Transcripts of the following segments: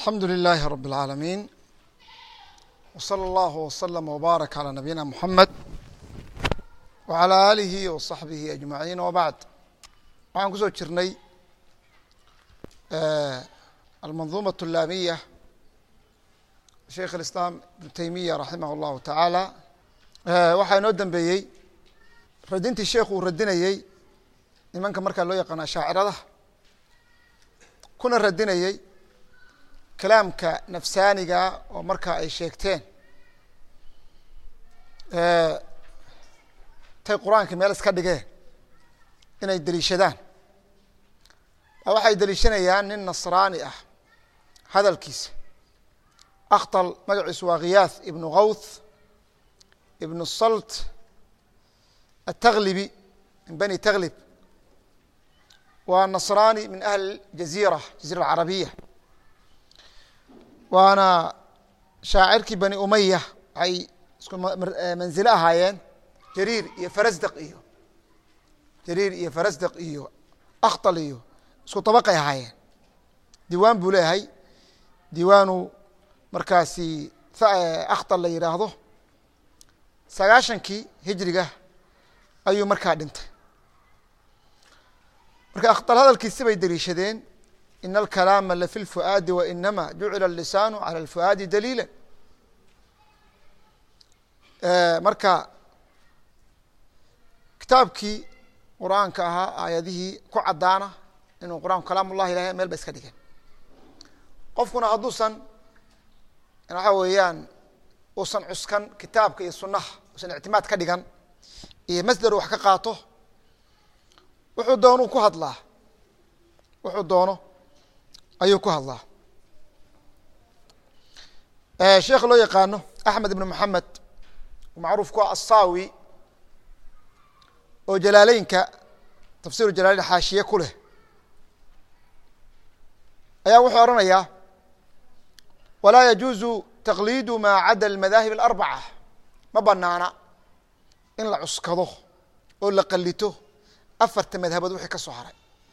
alxamdu لilaahi rab اlcaalamiin wslى اllahu wslama wbaarak calى nabiyina muxamed wعalى aalihi waصaxbihi ajmaciin wbacd waxaan kusoo jirnay almanduumaة اlaamiya sheikh اlislaam ibnu teymiya raximah اllahu tacaala waxaa inoo dambeeyey radintii sheikhu uu radinayey nimanka markaa loo yaqaana shaacirada kuna radinayey kalaamka nafsaaniga oo markaa ay sheegteen tay qur-aanka meel iska dhigeen inay deliishadaan waxay deliishanayaan nin nasraani ah hadalkiisa akhtal magaciisu waa khiyaath ibnu gawth ibnu salt ataglibi min bani taglib waa nasraani min ahli jaziira jazira alcarabiya waana shaacirkii bani umaya waxay isku manzilo ahaayeen jariir iyo farasdaq iyo jariir iyo farasdaq iyo akhtal iyo isku dabaqay ahaayeen diiwaan buu leeyahay diiwaanu markaasi akhtal la yidhaahdo sagaashankii hijriga ayuu markaa dhintay marka akhtal hadalkiisi bay deliishadeen in alkalaama lafi lfu'aadi wainama jucila alisaanu cala alfu'aadi daliila marka kitaabkii qur-aanka ahaa aayadihii ku caddaana inuu qur-aanku kalaam ullahi ilahay meel ba iska dhigeen qofkuna hadduusan waxa weeyaan uusan cuskan kitaabka iyo sunaha uusan ictimaad ka dhigan iyo masder wax ka qaato wuxuu doonuu ku hadlaa wuxuu doono ayuu ku hadlaa sheekh loo yaqaano axmed ibn moxamed macruuf ku ah asaawi oo jalaaleynka tafsiru jalaaleyn xaashiye ku leh ayaa wuxuu odhanayaa walaa yajuuzu taqliidu maa cadda almadaahib alarbaca ma banaana in la cuskado oo la qalito afarta madhabood wixii ka soo haray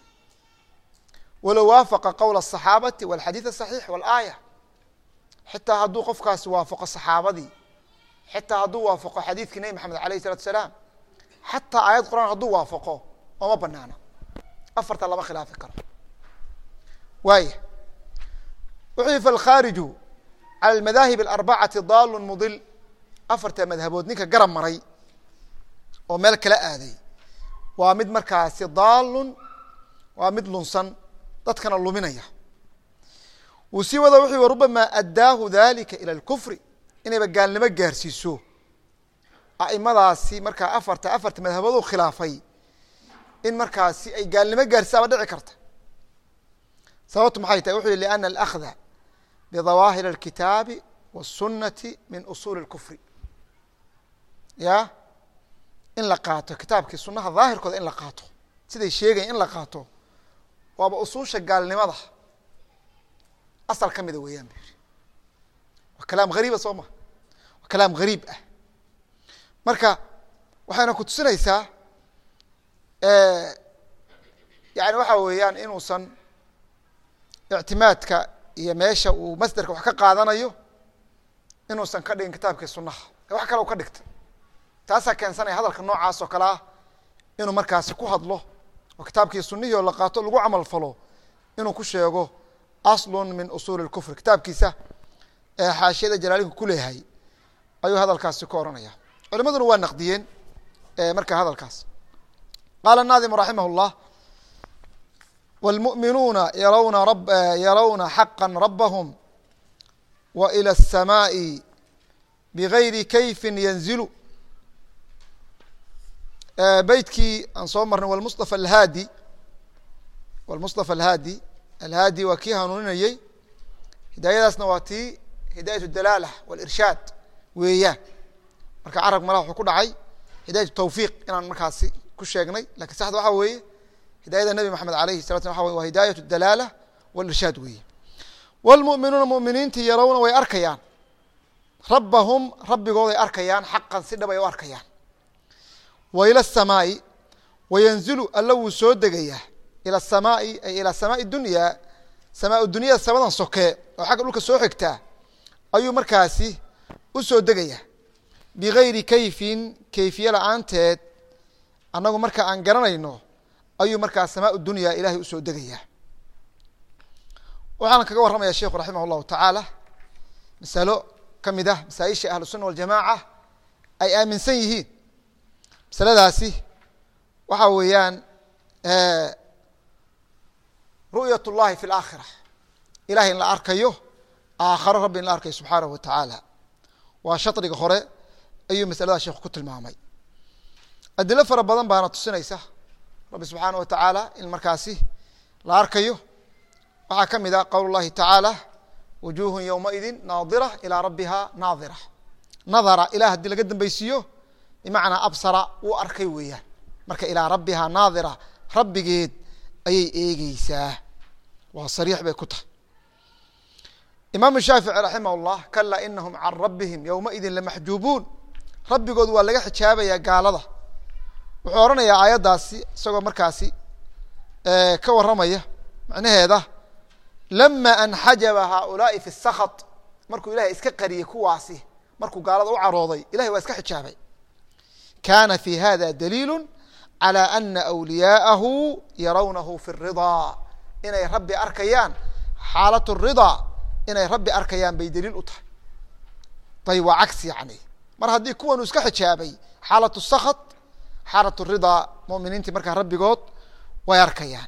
walow waafaqa qowla asaxaabati walxadiid asaxiix walaaya xitaa hadduu qofkaasi waafaqo saxaabadii xitaa hadduu waafaqo xadiidkii nebi maxamed alayh isalatu salaam xataa aayad quraan hadduu waafaqo ooma banaana afarta lama khilaafi karo waaya wuxuu falkhaariju cala almadaahib alarbacati daalu mudil afarta madhabood ninka garab maray oo meel kala aaday waa mid markaasi daalun waa mid lunsan dadkana luminaya wuu sii wada wuxuu rubamaa addaahu dalika ila alkufri inayba gaalnimo gaarsiiso a'imadaasi markaa afarta afarta madhabood u khilaafay in markaasi ay gaalnimo gaarsisaaba dhici karta sababtu maxay tahay wuxu yihi liana alakhda bidawaahir alkitaabi waالsunati min usuuli اlkufri ya in la qaato kitaabkii sunaha daahirkooda in la qaato siday sheegayan in la qaato waaba usuusha gaalnimada asal ka mida weeyaan bu yihi waa kalaam hariiba soo ma waa kalaam hariib ah marka waxayna ku tusinaysaa yani waxa weeyaan inuusan ictimaadka iyo meesha uu masderka wax ka qaadanayo inuusan ka dhigin kitaabkii sunaha ee wax kale u ka dhigta taasaa keensanaya hadalka noocaas oo kale ah inuu markaasi ku hadlo oo kitaabkii sunihii oo la qaato lagu camal falo inuu ku sheego aslun min usuuli اlkufr kitaabkiisa ee xaashiyada jalaalinku ku leeyahay ayuu hadalkaasi ku ohanaya culimaduna waa naqdiyeen marka hadalkaas qaala الnaadimu raximah اllah wاlmuؤminuuna yarawna yarawna xaqa rabahum wa ilى الsamaaءi bgayri kayfi yanzilu beytkii aan soo marnay wlmustafa alhaadi wlmustafa alhaadi alhaadi waa kii hanuuninayey hidaayadaasna waa tii hidaayat dalaala walirshaad weeyaan marka carabka malaha wuxuu ku dhacay hidaayat tawfiiq inaan markaasi ku sheegnay lakin saxda waxaa weeye hidaayada nebi maxamed alayhi sala slam waa waa hidaayat dalaala walirshaad weeye wlmu'minuuna muminiintii yarawna way arkayaan rabbahum rabbigooday arkayaan xaqan si dhabay u arkayaan wa ila الsamaaءi wayanzilu alla wuu soo degayaa ilى الsamaaءi ay ilى samaaءi dunya samaa dunyada samadan soke oo xagga dhulka soo xigtaa ayuu markaasi u soo degaya bigayri kayfin kayfiye la-aanteed annagu marka aan garanayno ayuu markaa samaa dunya ilahay usoo degaya waxaana kaga warramaya sheikhu raximah llahu tacaala masalo ka mid ah masaaisha ahlu sunna waljamaaca ay aaminsan yihiin masaladaasi waxa weeyaan ru'yat اllahi fi اlaakhira ilahay in la arkayo aakharo rabbi in la arkayo subxaanahu wa tacaala waa shadriga hore ayuu masalada sheekhu ku tilmaamay adilo fara badan baana tusinaysa rabbi subxaanah wa tacaala in markaasi la arkayo waxaa ka mid a qowl اllahi tacaala wujuuhu ywmaidi naadira ilaa rabbiha naadira nadara ilah haddii laga dambeysiiyo bimacnaa absara wuu arkay weeyaan marka ilaa rabbiha naadira rabbigeed ayay eegeysaa waa sariix bay ku tahay imaamu shaafici raximah llah kalaa inahum can rabbihim ywmaidin lamaxjuubuun rabbigood waa laga xijaabayaa gaalada wuxuu odhanayaa aayaddaasi isagoo markaasi ka warramaya macnaheeda lama anxajaba haaulaai fi sakhat markuu ilahay iska qariyey kuwaasi markuu gaalada u carooday ilahay waa iska xijaabay kana fi hada daliilu calى ana wliyaaءahu yarawnahu fi الridaa inay rabbi arkayaan xaalat الridaa inay rabbi arkayaan bay daliil u tahay ayb waa cagsi yani mar haddii kuwanu iska xijaabay xaalat الsakht xaalat الridaa muminiintii markaa rabbigood way arkayaan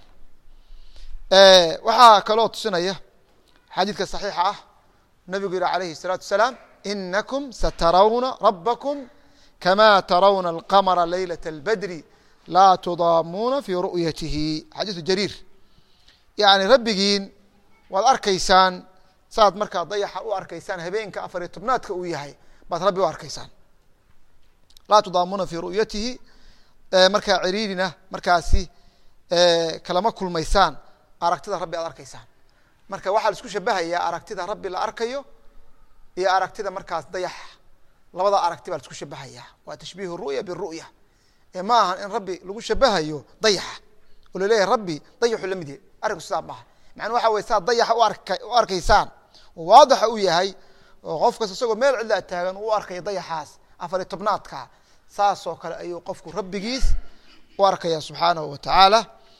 waxaa kaloo tusinaya xadiidka صaxiixa ah nabigu yihi alayhi الsalaatu wasalaam inakum satarawna rabakm kama tarawna alqamra laylaة اlbadri laa tudaamuuna fi ru'yatihi xadiisu jariir yani rabbigiin waad arkaysaan saad markaa dayaxa u arkaysaan habeenka afariyo tobnaadka uu yahay baad rabbi u arkaysaan laa tudaamuuna fi ru'yatihi markaa ciriirina markaasi kalama kulmaysaan aragtida rabbi aad arkaysaan marka waxaa la isku shabahayaa aragtida rabbi la arkayo iyo aragtida markaas dayaxa labada aragti baa la isku shabahayaa waa tashbiih ru'ya biru'ya ee ma ahan in rabbi lagu shabahayo dayaxa oo laleeyahay rabbi dayaxu la mid yahay arrinku sidaa maaha macnaa waxa wey saad dayaxa uark u arkaysaan oo waadaxa u yahay oo qof kasta isagoo meel cidlaa taagan uu u arkaya dayaxaas afariyo tobnaadka saasoo kale ayuu qofku rabbigiis u arkaya subxaanahu wa tacaala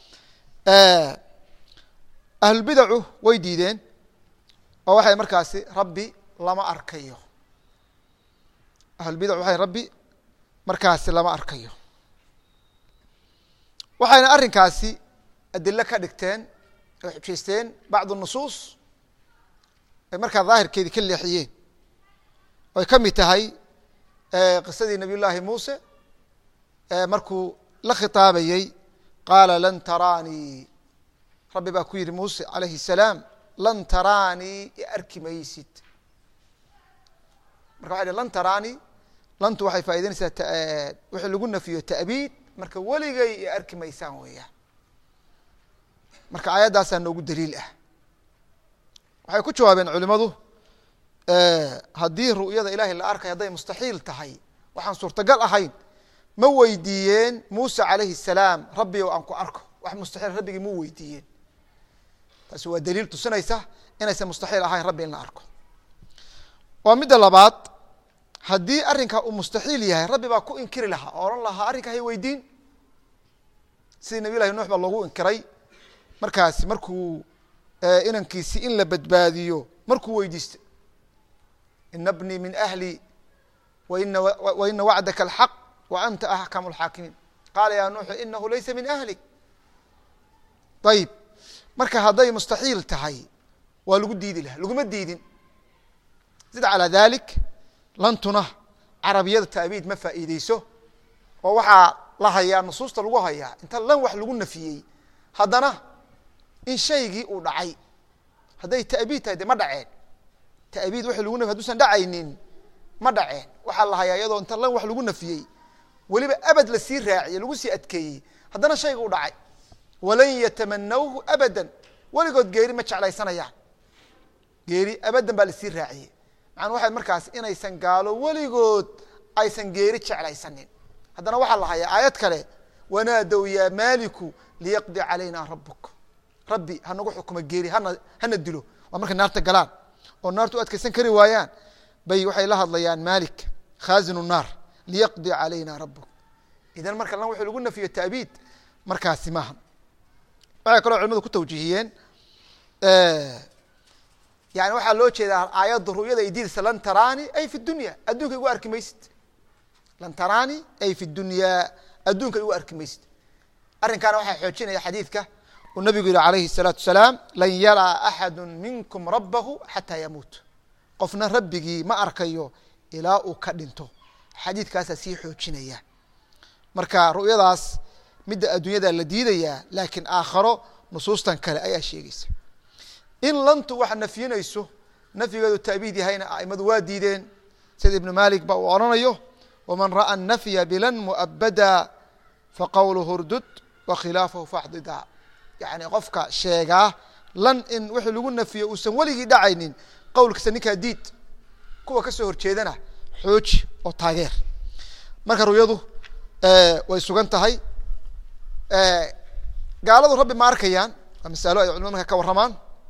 ahlulbidacu way diideen oo waxay markaasi rabbi lama arkayo ahlulbidac waxay rabbi markaasi lama arkayo waxayna arrinkaasi adilo ka dhigteen oo xujaysteen bacdu nusuus ay markaa daahirkeedii ka leexiyeen oo ay ka mid tahay qisadii nabiy llaahi muuse markuu la khitaabayey qaala lan taraanii rabbi baa ku yidhi muuse alayhi الsalaam lan taraanii i arki maysid marka waxay dhi lan taraanii lantu waxay faa'idaynaysaa wixii lagu nafiyo ta'biid marka weligay i arki maysaan weeyaan marka aayaddaasaa noogu daliil ah waxay ku jawaabeen culimadu haddii ru'yada ilahay la arkay hadday mustaxiil tahay waxaan suurtagal ahayn ma weydiiyeen muuse calayhi الsalaam rabbi o aan ku arko wax mustaxiil rabbigii mu weydiiyeen taasi waa daliil tusinaysa inaysan mustaxiil ahayn rabbi in la arko waa midda labaad haddii arrinkaa uu mustaxiil yahay rabbi baa ku inkiri lahaa oo odhan lahaa arrinkaa hay weydiin sidii nabiy llahi nuux baa loogu inkiray markaasi markuu inankiisi in la badbaadiyo markuu weydiistay ina bnii min ahli waina waina wacdaka alxaq wa anta axkamu alxaakimiin qaala ya nuuxu inahu laysa min ahlik ayib marka hadday mustaxiil tahay waa lagu diidi lahaa laguma diidin zid calaa dalik lantuna carabiyada ta'biid ma faa'iideyso oo waxaa la hayaa nusuusta lagu hayaa inta lan wax lagu nafiyey haddana in shaygii uu dhacay hadday ta'biid tahay de ma dhaceen ta'biid wa lagu nafiy haduusan dhacaynin ma dhaceen waxaa la hayaa iyadoo inta lan wax lagu nafiyey weliba abad lasii raaciyey lagu sii adkeeyey haddana shayga u dhacay walan yatamanawhu abadan weligood geeri ma jeclaysanayaan geeri abadan baa lasii raaciyey macana waxay markaas inaysan gaalo weligood aysan geeri jeclaysanin haddana waxaa la hayaa aayad kale wanaadow yaa maaliku liyaqdi calayna rabuk rabbi hanagu xukumo geeri hana hana dilo waa markay naarta galaan oo naarta u adkeysan kari waayaan bay waxay la hadlayaan malik khazinu naar liyaqdi calayna rabuk idan marka lan wuxuu lagu nafiyo taabiid markaasi maaha waxay kaloo culimadu ku tawjiihiyeen yani waxaa loo jeedaa aayadda ru'yada ay diidaysa lan taraani ay fi dunya adduunka igu arki maysid lan taraani ay fi dunyaa adduunka igu arki maysid arrinkaana waxaa xoojinaya xadiidka uu nabigu yihi alayhi الsalaatu wasalaam lan yaraa axadu minkum rabahu xataa yamuut qofna rabbigii ma arkayo ilaa uu ka dhinto xadiidkaasaa sii xoojinaya marka ru'yadaas midda adduunyada la diidayaa laakiin aakharo nusuustan kale ayaa sheegeysa in lantu waxa nafyinayso nafyigeedu taabiid yahayna aimadu waa diideen sida ibnu malik ba uu odhanayo waman ra'a nafya bilan mu'abada faqowluhu rdud wa khilaafahu faxdida yani qofka sheegaa lan in wixii lagu nafiyo uusan weligii dhacaynin qowlkiisa ninkaa diid kuwa kasoo horjeedana xooji oo taageer marka ru'yadu way sugan tahay gaaladu rabbi ma arkayaan waa masalo ay culimadu marka ka warramaan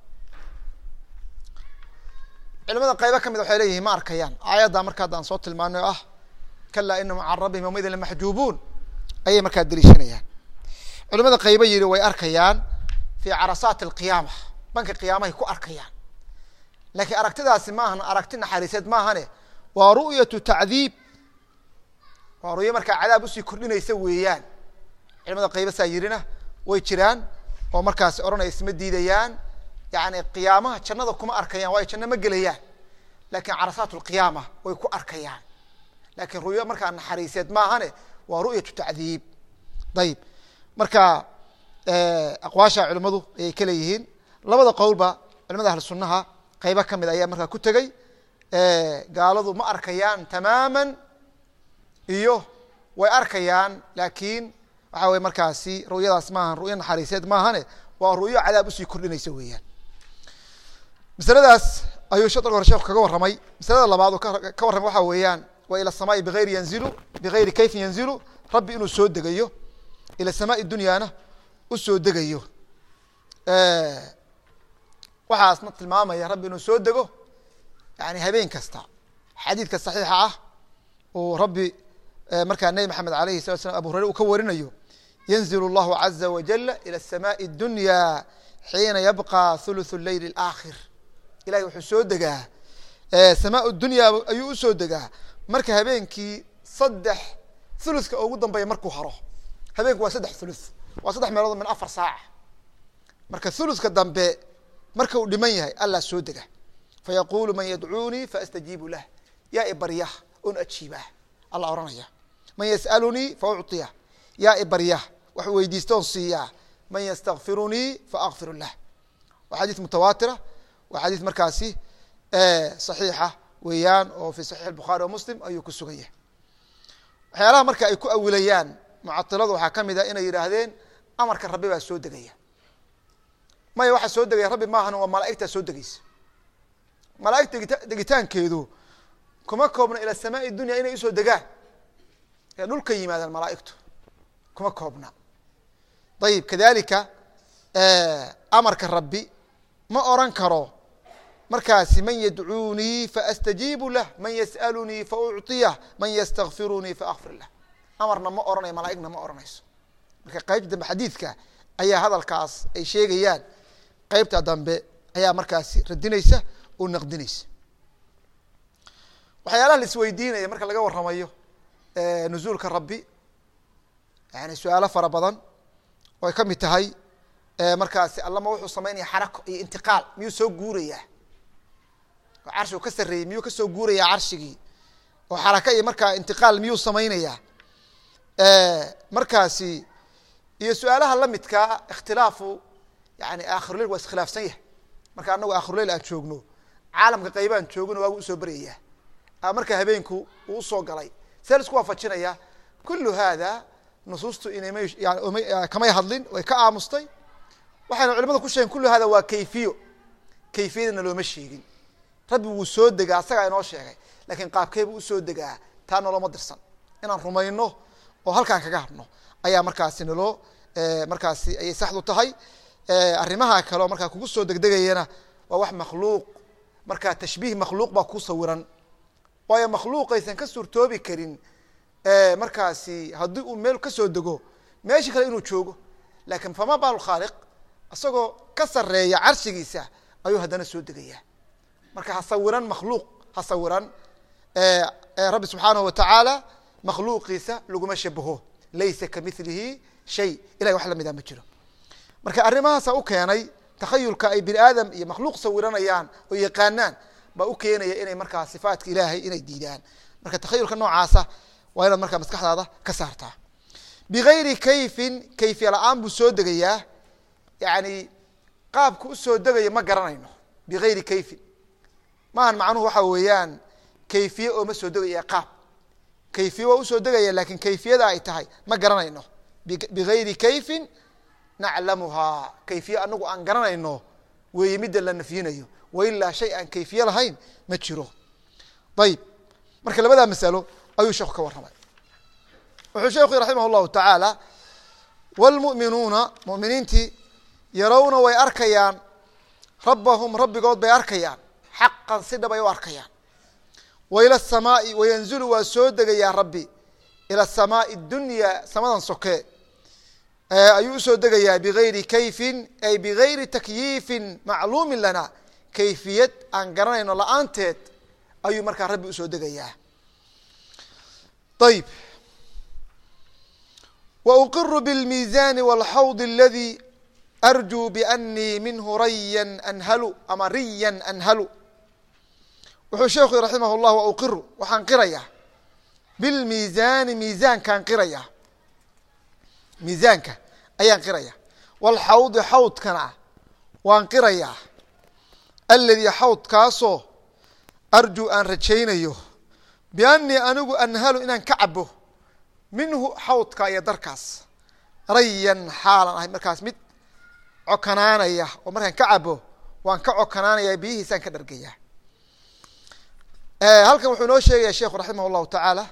culimada qaybo ka mid waxay leeyihin ma arkayaan aayadda marka haddaan soo tilmaanay o ah kalaa inahum can rabbihim yawmaidin lamaxjuubuun ayay markaa deliishanayaan culimada qaybo yihi way arkayaan fi carasaati alqiyaama banka qiyaamahay ku arkayaan laakiin aragtidaasi maahan aragti naxariiseed maahane waa ru'yatu tacdiib waa ru'yo markaa cadaab usii kordhinaysa weeyaan culimada qaybo saa yirina way jiraan oo markaasi odhanaya isma diidayaan yani qiyaamaha jannada kuma arkayaan waayo janno ma gelayaan lakin carasaat lqiyaama way ku arkayaan lakin ru'yo markaa naxariiseed maahane waa ru'yatu tacdiib ayib marka aqwaasha culimadu ayay ka leeyihiin labada qowlba culimada ahlu sunaha qaybo kamid ayaa markaa ku tegey gaaladu ma arkayaan tamaaman iyo way arkayaan lakin waxa weye markaasi ru'yadaas maahan ru'yo naxariiseed maahane waa ru'yo cadaab usii kordhinaysa weeyaan masaladaas ayuu shadrg hore sheeku kaga warramay masalada labaad oo ka warramay waxa weeyaan waa ila samaai bigayri yanzilu bigayri kayfin yanzilu rabbi inuu soo degayo ila samaai dunyaana u soo degayo waxaasna tilmaamaya rabbi inuu soo dego yani habeen kasta xadiidka saxiixa ah uu rabbi markaa nebi maxamed alayhi salat slam abu hureyre uu ka warinayo yanzil اllahu caza wajala ilى الsamaءi اdunya xiina yabqa thuluthu leyl اlaakhir ilahay wuxuu soo degaa samaa dunya ayuu usoo degaa marka habeenkii saddex thuluthka ugu dambeeya markuu haro habeenku waa saddex thuluth waa saddex meelood min afar saaca marka thuluthka dambe marka uu dhiman yahay allah soo dega fayaqulu man yadcuunii faastajiibu lah yaa ibaryah on ajiibah alla ohanaya man yas'alunii faucطiyah yaa ibaryah wax weydiista on siiyaa man ystakfirunii faakfir lah waa xadiis mutawaatira waa xadiis markaasi صaxiixa weeyaan oo fi صaxiix الbukhaari wa muslim ayuu ku sugan yahay waxyaalaha marka ay ku awilayaan mucailadu waxaa kamid a inay yidhaahdeen amarka rabbi baa soo degaya maya waxaa soo degaya rabbi maahan waa malaaigtaa soo degeysa malaaigta degitaankeedu kuma koobna ila samaai dunya inay usoo degaan ee dhulka yimaadaan malaaigtu kuma koobna ayib kadalika amarka rabbi ma oran karo markaasi man yadcuunii faastajiibu lah man yas'alunii faucطiyah man ystakfirunii faakfir lah amarna ma oranayo malaaigna ma oranayso marka qeybta dambe xadiidka ayaa hadalkaas ay sheegayaan qeybta dambe ayaa markaasi radinaysa oo naqdinaysa waxyaalaha la isweydiinaya marka laga waramayo nuzuulka rabbi yani su-aalo fara badan oo ay ka mid tahay markaasi allama wuxuu samaynaya xarako iyo intiqaal miyuu soo guurayaa oo carshigu ka sarreeyey miyuu kasoo guurayaa carshigii oo xaraka iyo markaa intiqaal miyuu samaynayaa markaasi iyo su-aalaha lamidkaa ikhtilaafu yani akhiruleyl waa iskhilaafsan yahay marka anagu akhiruleyl aan joogno caalamka qaybaan joogino waagu usoo beryayaa marka habeenku uu usoo galay see laisku waafajinaya kulu hada nusuustu inay yani kamay hadlin way ka aamustay waxayna culimadu ku sheegeen kulu hada waa kayfiyo kayfiyadana looma sheegin rabbi wuu soo degaa asagaa inoo sheegay lakin qaabkee buu usoo degaa taa noloma dirsan inaan rumayno oo halkaan kaga hadno ayaa markaasi naloo markaasi ayay saxdu tahay arrimaha kale oo markaa kugu soo degdegayana waa wax makhluuq markaa tashbiih makhluuq baa ku sawiran waayo makhluuqaysan ka suurtoobi karin markaasi haddii uu meel kasoo dego meeshii kale inuu joogo lakin fama bal khaaliq isagoo ka sareeya carshigiisa ayuu haddana soo degaya marka ha sawiran makhluuq ha sawiran rabbi subxaanahu watacaala makhluuqiisa laguma shabaho laysa kamilihi shay ilahay wax lamida ma jiro marka arrimahaasa u keenay takhayulka ay bini aadam iyo makhluuq sawiranayaan oo yaqaanaan baa u keenaya inay markaa sifaatka ilaahay inay diidaan marka takhayulka noocaasa waa inaad markaa maskaxdaada ka saartaa bigayri kayfin kayfiya la-aan buu soo degayaa yani qaabka usoo degayo ma garanayno bigayri kayfin maahan macnuhu waxa weeyaan kayfiye oo ma soo degaya qaab kayfiye waa usoo degaya lakin kayfiyada ay tahay ma garanayno bigayri kayfin naclamuhaa kayfiye anagu aan garanayno weeye midda la nafyinayo wailaa shay aan kayfiye lahayn ma jiro ayib marka labadaa masalo ayuu sheeku ka warramay wuxuu sheekhu raximah llahu tacaala wlmu'minuuna muminiintii yarawna way arkayaan rabbahum rabbigood bay arkayaan xaqan si dhab ay u arkayaan wa ila asamaai wayanzulu waa soo degayaa rabbi ila asamaai dunya samadan soke ayuu usoo degayaa bigayri kayfin ay bigayri takyiifin macluumin lana kayfiyad aan garanayno la-aanteed ayuu markaa rabbi usoo degayaa ayib wauqiru bاlmiizani wاlxawd aladi arjuu bianii minhu rayan anhalu ama riyan anhalu wuxuu sheekhu raximah llah wauqiru waxaan qirayaa bilmiizaani miizaankaan qiraya miizaanka ayaan qiraya wاlxawdi xawdkana waan qirayaa aladi xawdkaasoo arjuu aan rajaynayo bianii anigu anhalu inaan ka cabo minhu xawdka iyo darkaas rayan xaalan ahay markaas mid cokanaanaya oo markaan ka cabo waan ka cokanaanaya biyihiisaan ka dhargaya halkan wuxuu inoo sheegaya sheikhu raximah llahu tacaala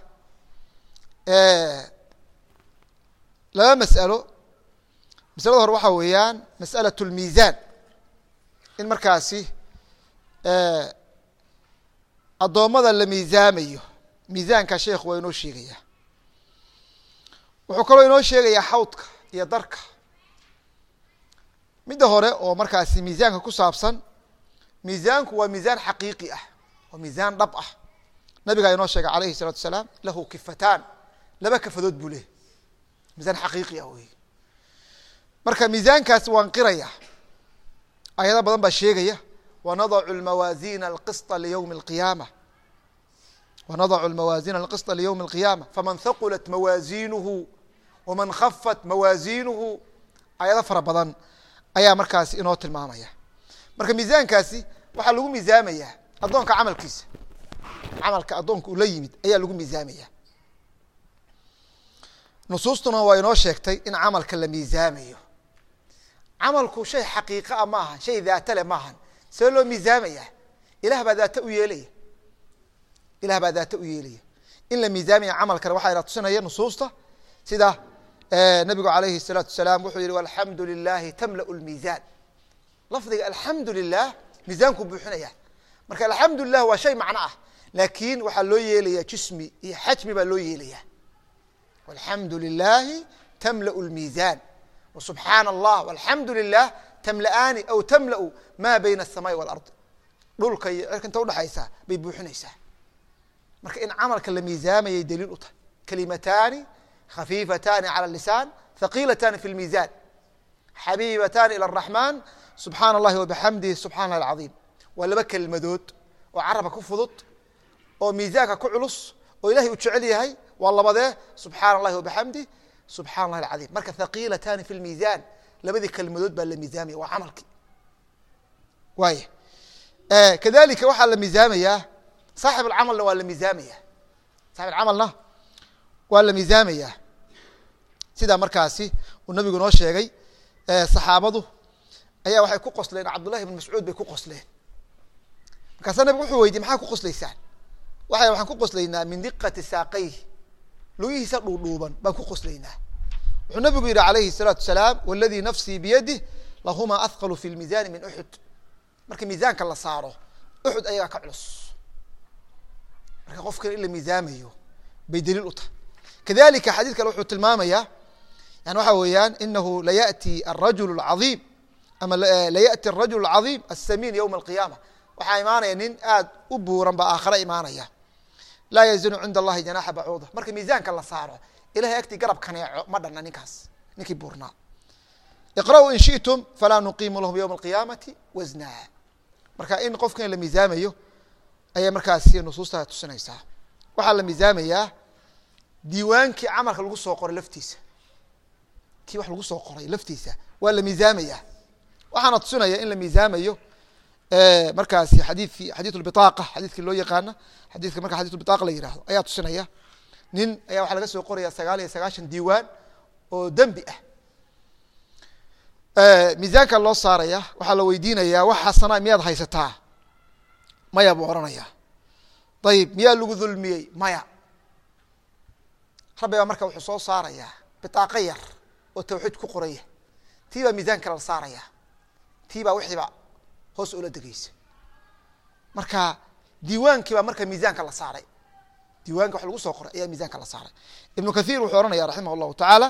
laba mas'alo masalada hore waxaa weeyaan mas'alaة اlmiizan in markaasi addoommada la miizaamayo miizaanka sheekhu waa inoo sheegaya wuxuu kaloo inoo sheegayaa xawdka iyo darka midda hore oo markaasi miisaanka ku saabsan miisaanku waa miisaan xaqiiqi ah waa miisaan dhab ah nabigaa inoo sheegay alayhi الsalatu asalaam lahu kifataan laba kafadood buu lehy miisaan xaqiiqi ah wey marka miisaankaasi waan qiraya ayado badan baa sheegaya wanadacu lmawaazina alqisطa liyowmi اlqiyaama wanadacu lmawaazina alqisطa liyowmi اlqiyaama faman haqulat mawaazinuhu waman khafat mawaazinuhu ayado fara badan ayaa markaasi inoo tilmaamaya marka miisaankaasi waxaa lagu miisaamaya addoonka camalkiisa camalka addoonka uu la yimid ayaa lagu miisaamaya nusuustuna waa inoo sheegtay in camalka la miisaamayo camalku shay xaqiiqa a maahan shay daata le maahan see loo miisaamaya ilah baa daata u yeelaya ilah baa daata u yeelaya in la miisaamaya camalkana waxaa ina tusinaya nusuusta sida nabigu alayhi الsalaatu wasalaam wuxuu yihi alxamdu lilahi tamla lmiizan lafdiga alxamdu lilah miisaanku buuxinaya marka alxamdu lilah waa shay macno ah laakin waxaa loo yeelaya jismi iyo xajmi baa loo yeelaya alxamdu lilahi tamla lmiizan wsubxaana allah alxamdu lilah tamla'aani aw tamla'u ma bayna الsamaai wاlard dhulka iyo cirka inta udhexaysa bay buuxinaysaa marka in camalka la miisaamayay daliil u tahay kalimataani khafiifatani calى lisaan thaqilatani fi lmiizan xabiibatani ilى الraxman subxaana اllahi wabixamdihi subxana اlah alcaiim waa laba kelmadood oo carabka ku fudud oo miisaanka ku culus oo ilahay uu jecel yahay waa labadee subxaana اllahi wabixamdih subxana اllahi alcaiim marka thaqilatani fi lmiizan labadii kelmadood baa la miisaamaya waa camalkii waaya kadalika waxaa la miisaamayaa saaxib alcamalna waa la miisaamaya saaxib alcamalna waa la miisaamaya sidaa markaasi uu nabigu noo sheegay saxaabadu ayaa waxay ku qosleen cabdullahi ibn mascuud bay ku qosleen markaasaa nabigu wuxuu weydiye maxaa ku qoslaysaan waxay waxaan ku qoslaynaa min diqati saaqayh lugihiisa dhuudhuuban baan ku qoslaynaa wuxuu nabigu yihi alayhi الsalaatu wasalaam waladii nafsii biyadih lahumaa ahqalu fi lmiisaani min uxud marka miisaanka la saaro uxud ayagaa ka culus marka qofkan in la miisaamayo bay daliil u tahay kadalika xadiid kale wuxuu tilmaamaya yani waxa weeyaan inahu layati arajul اcaظiim ama layati arajul اcaظiim asamiin ywma alqiyaama waxaa imaanaya nin aad u buuran ba aakhare imaanaya laa yazinu cinda allahi janaxa bacuuda marka miisaanka la saaro ilahay agtii garab kaneeco ma dhanna ninkaas ninkii buurnaa iqra'uu in shiئtum falaa nuqiimu lahum ywma alqiyaamati wasna marka in qofkan la miisaamayo ayay markaasi nusuusta tusinaysaa waxaa la miisaamayaa diiwaankii camalka lagu soo qoray laftiisa kii wax lagu soo qoray laftiisa waa la miisaamaya waxaana tusinaya in la miisaamayo markaasi xadiikii xadiiث اbiطaqa xadiidkii loo yaqaana xadidka marka xadith biطaqa la yihahdo ayaa tusinaya nin ayaa waxaa laga soo qoraya sagaal iyo sagaashan diiwaan oo dembi ah miisaanka loo saaraya waxaa la weydiinaya wax xasana miyaad haysataa maya buu ohanaya ayib miyaa lagu dulmiyey maya rabbi baa marka wuxuu soo saaraya biطaaqo yar oo tawxiid ku qoraya tii baa miisaanka la saaraya tii baa wixiiba hoos oola degeysa marka diiwaankii baa marka miisaanka la saaray diiwaanki wax lagu soo qoray ayaa miisaanka la saaray ibnu kathir wuxuu ohanaya raximah llahu tacaala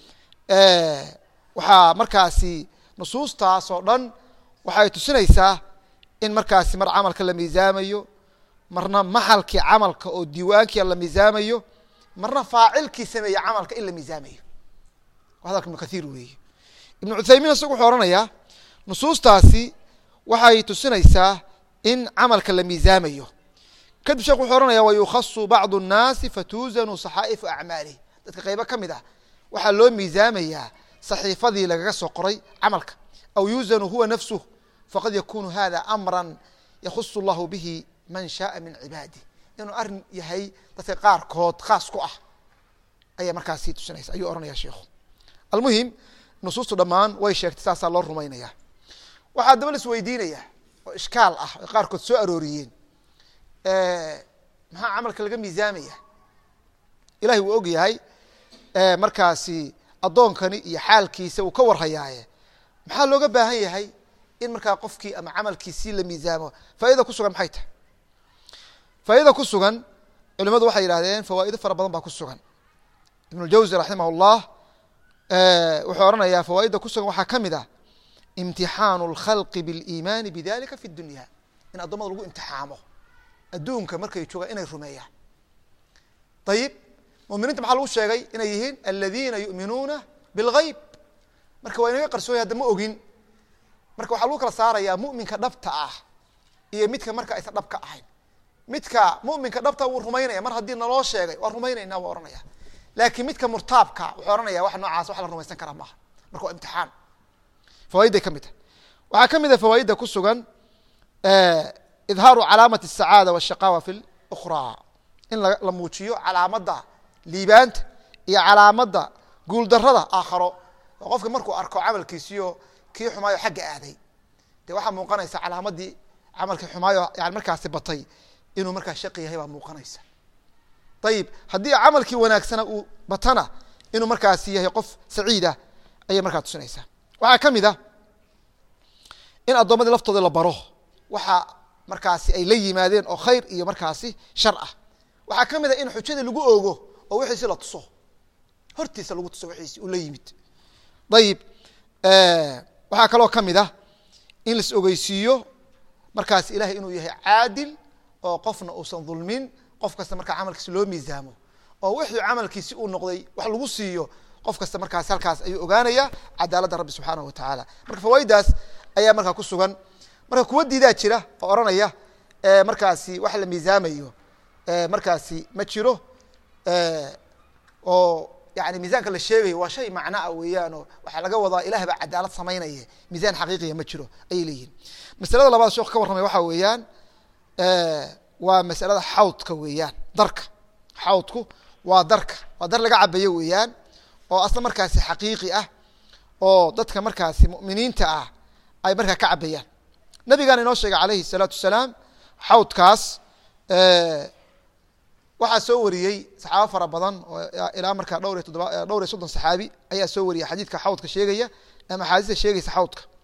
waxaa markaasi nusuustaas oo dhan waxay tusinaysaa in markaasi mar camalka la miisaamayo marna maxalkii camalka oo diiwaankia la miisaamayo marna faacilkii sameeye camalka in la miisaamayo hadalka ibnu kathir weeye ibnu cuthaymiin isagu wuxuu ohanayaa nusuustaasi waxay tusinaysaa in camalka la miisaamayo kadib sheekh wuxuu ohanaya wayukhasu bacdu الnaasi fatuuzanu saxaa'ifu acmaalih dadka qaybo ka mid ah waxaa loo miisaamayaa saxiifadii lagaga soo qoray camalka aw yuuzanu huwa nafsuh faqad yakunu hada amra yakhusu اllahu bihi man shaءa min cibaadih inuu arin yahay dadka qaarkood khaas ku ah ayaa markaasi tusinaysa ayuu ohanaya sheikhu almuhim nusuustu dhammaan way sheegtay saasaa loo rumaynaya waxaa daba la isweydiinaya oo ishkaal ah ay qaarkood soo arooriyeen maxaa camalka laga miisaamaya ilahay wuu og yahay markaasi addoonkani iyo xaalkiisa uu ka warhayaaye maxaa looga baahan yahay in markaa qofkii ama camalkiisii la miisaamo faaida ku sugan maxay tahay faaida ku sugan culimadu waxay yihahdeen fawaa'ido fara badan baa ku sugan ibn اljawzi raximah اllah wuxuu ohanayaa fawaaidda ku sugan waxaa ka mid ah imtixaanu اlkhalqi biاliimaani bidalika fi dunya in addoomada lagu imtixaamo adduunka markay joogaan inay rumeeyaan ayib muminiinta maxaa lagu sheegay inay yihiin aladiina yu'minuuna biاlgayb marka waa inaga qarsooya hadda ma ogin marka waxaa lagu kala saarayaa muminka dhabta ah iyo midka marka aysan dhab ka ahayn midka muminka dhabta wuu rumaynaya mar haddii naloo sheegay waa rumaynayna waa ohanaya laakiin midka murtaabka wuxuu ohanaya wax noocaas wax la rumaysan karaa maaha marka waa imtixaan fawaiday ka mid tahay waxaa ka mid a fawaaidda ku sugan idhaaru calaamati الsacaada wالshaqaawa fi اlأkhraa in la muujiyo calaamadda liibaanta iyo calaamadda guuldarada aakharo oo qofka markuu arko camalkiisiyo kii xumaayo xagga aaday dee waxaa muuqanaysa calaamadii camalkii xumaayo yani markaasi batay inuu markaa shaqi yahay baa muuqanaysa ayib haddii camalkii wanaagsana uu batana inuu markaasi yahay qof saciidah ayay markaa tusinaysaa waxaa ka mid a in addoommadii laftooda la baro waxa markaasi ay la yimaadeen oo khayr iyo markaasi shar ah waxaa ka mid a in xujada lagu ogo oo wixiisi la tuso hortiisa lagu tuso wixiisi uu la yimid ayib waxaa kaloo ka mid ah in las ogeysiiyo markaasi ilahay inuu yahay caadil oo qofna uusan dulmin qof kasta markaa camalkiisi loo miisaamo oo wixii camalkiisi uu noqday wax lagu siiyo qof kasta markaas halkaas ayuu ogaanaya cadaaladda rabbi subxaanahu wa tacaala marka fawaaiddaas ayaa markaa ku sugan marka kuwa diidaa jira oo odhanaya markaasi wax la miisaamayo markaasi ma jiro oo yani miisaanka la sheegayo waa shay macnaa weeyaanoo waxaa laga wadaa ilah baa cadaalad samaynaya miisaan xaqiiqiya ma jiro ayay leeyihin masalada labaad sheekhu ka warramay waxaa weeyaan waa masalada xawdka weeyaan darka xawdku waa darka waa dar laga cabayo weeyaan oo asla markaasi xaqiiqi ah oo dadka markaasi mu'miniinta ah ay markaa ka cabayaan nabigaana inoo sheegay calayhi الsalaatu wasalaam xawdkaas waxaa soo wariyey saxaabo fara badan oo ilaa markaa dhowr iyo toddoba dhowr iyo soddon saxaabi ayaa soo wariyay xadiidka xawdka sheegaya ama axaadiista sheegaysa xawdka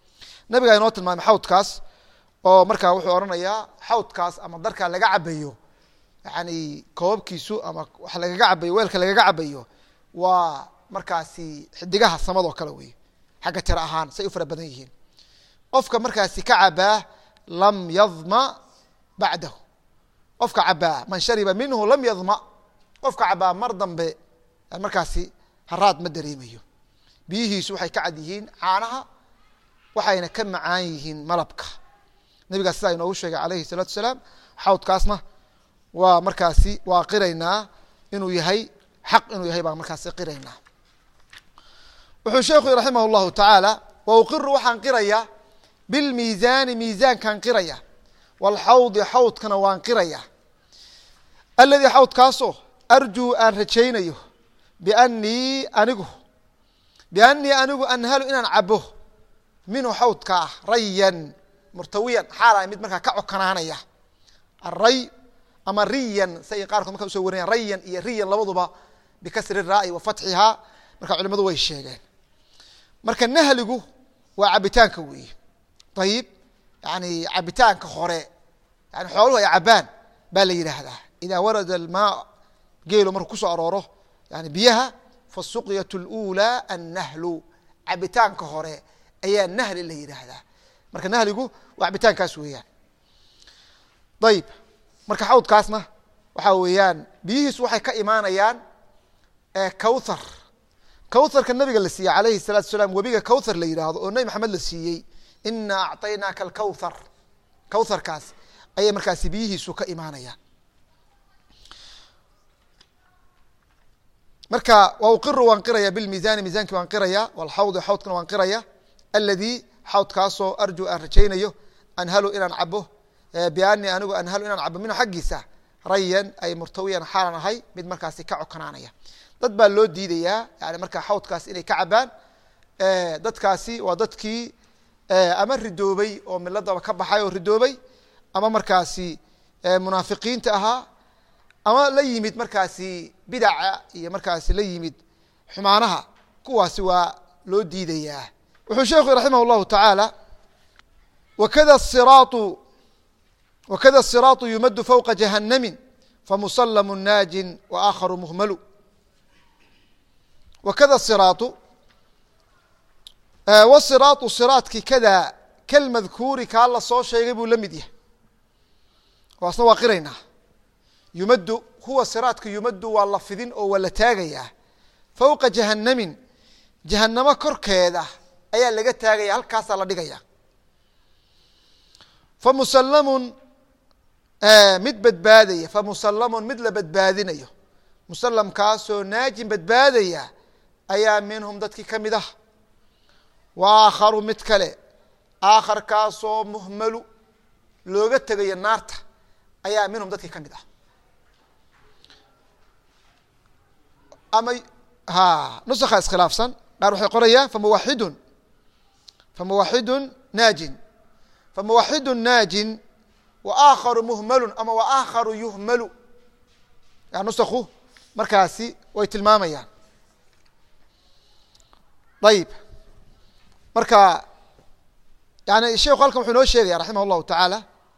nabigaa inoo tilmaamay xawdkaas oo markaa wuxuu odhanayaa xawdkaas ama darkaa laga cabayo yani koobabkiisu ama wax lagaga cabayo weelka lagaga cabayo waa markaasi xidigaha samado kale wey xagga tiro ahaan say u fara badan yihiin qofka markaasi ka cabaa lam yadma bacdahu qofka cabaa man shariba minhu lam yadma qofka cabaa mar dambe markaasi haraad ma dareemayo biyihiisu waxay ka cad yihiin caanaha waxayna ka macaan yihiin malabka nabigaas sidaa inoogu sheegay alayhi الsalaatu asalaam xawdkaasna waa markaasi waa qiraynaa inuu yahay xaq inuu yahay baan markaasi qiraynaa wuxuu sheekhu raximah اllahu tacaala wa uqiru waxaan qiraya bilmiizaani miizaankaan qiraya wاlxawdi xawdkana waan qiraya aladii xawdkaasoo arjuu aan rajaynayo bianii anigu bianii anigu anhalu inaan cabo minhu xawdka ah rayan murtawiyan xaala mid markaa ka cokanaanaya aray ama riyan si ay qaarkood marka usoo warinayan rayan iyo riyan labaduba bikasri raa'i wa fatxihaa marka culimadu way sheegeen marka nahligu waa cabitaanka weeye ayib yani cabitaanka hore yani xooluhu ay cabaan baa la yidhaahdaa idaa warada almaa geelo markuu kusoo arooro yani biyaha fasuqyat اlأulى annahlu cabitaanka hore ayaa nahli la yidhaahdaa marka nahligu waa cabitaankaas weeyaan ayib marka xawdkaasna waxaa weeyaan biyihiisu waxay ka imaanayaan kawthar kawtharka nabiga la siiyey alayhi الsalatu asalaam webiga kawthar la yidhaahdo oo nebi maxamed la siiyey ina acطaynaaka alkawthar kawtharkaas ayay markaasi biyihiisu ka imaanayaan marka wa uqiru waan qiraya bilmiizani miizankii waan qiraya walxawdi xawdkana waan qiraya aladii xawdkaasoo arju aan rajaynayo anhalu inaan cabo biani anigu anhalu inaan cabo minhu xaggiisa rayan ay murtawiyan xaalan ahay mid markaasi ka cokanaanaya dad baa loo diidayaa yani markaa xawdkaas inay ka cabaan dadkaasi waa dadkii ama ridoobay oo miladaba ka baxay oo ridoobay ama markaasi munaafiqiinta ahaa ama la yimid markaasi bidaca iyo markaasi la yimid xumaanaha kuwaasi waa loo diidayaa wuxuu sheekhu raximah اllahu tacaala wakada siraatu wakada الsiraatu yumadu fowqa jahannami famusallamu naajin waakharu muhmalu wakada siraatu wasiraatu siraadki kada kalmadkuuri kaa la soo sheegay buu la mid yahay waasna waa qiraynaa yumaddu huwa siraadka yumaddu waa la fidin oo waa la taagayaa fowqa jahannamin jahannamo korkeeda ayaa laga taagaya halkaasaa la dhigaya famusallamun mid badbaadaya famusallamun mid la badbaadinayo musallamkaasoo naajin badbaadaya ayaa minhum dadkii ka mid ah wa aakharu mid kale aakharkaasoo muhmalu looga tegayo naarta ayaa minhum dadkii ka mid ah ama ha nusakha iskhilaafsan qaar waxay qorayaan famuwaxidun famuwaxidun naajin famuwaxidun naajin wa aakharu muhmalun ama wa aakharu yuhmalu ya nusakhu markaasi way tilmaamayaan ayib marka yani sheikhu halkan wuxuu inoo sheegaya raximah اllahu tacaala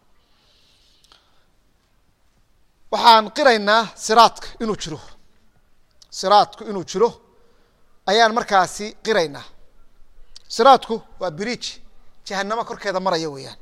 waxaan qiraynaa siraadka inuu jiro siraadku inuu jiro ayaan markaasi qiraynaa siraadku waa bridge jahanamo korkeeda maraya weeyaan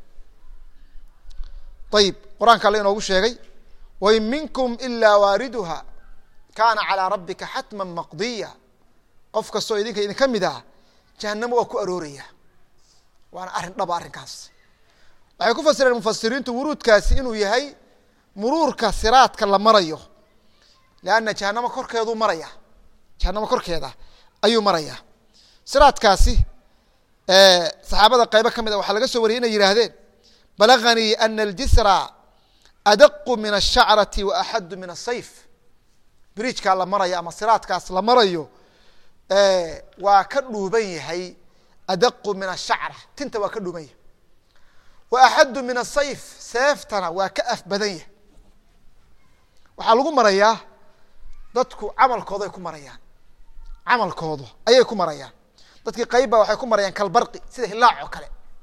ayib qur-aanka alle inoogu sheegay wain minkum ilaa waariduha kaana calىa rabbika xatma maqdiya qof kastoo idinka idinka mid ah jahanamo waa ku arooraya waana arrin dhaba arrinkaas waxay ku fasireen mufasiriintu wuruudkaasi inuu yahay muruurka siraadka la marayo leanna jahanamo korkeeduu maraya jahanamo korkeeda ayuu maraya siraadkaasi saxaabada qaybo ka mid a waxaa laga soo wariyay inay yihaahdeen balaganii ana aljisra adaqu min ashacrati wa axaddu min asayf bridjkaa la marayo ama siraadkaas la marayo waa ka dhuuban yahay adaqu min ashacra tinta waa ka dhuuban yahay wa axaddu min asayf seeftana waa ka af badan yahay waxaa lagu marayaa dadku camalkooda ay ku marayaan camalkooda ayay ku marayaan dadkii qayb ba waxay ku marayaan kalbarqi sida hilaac oo kale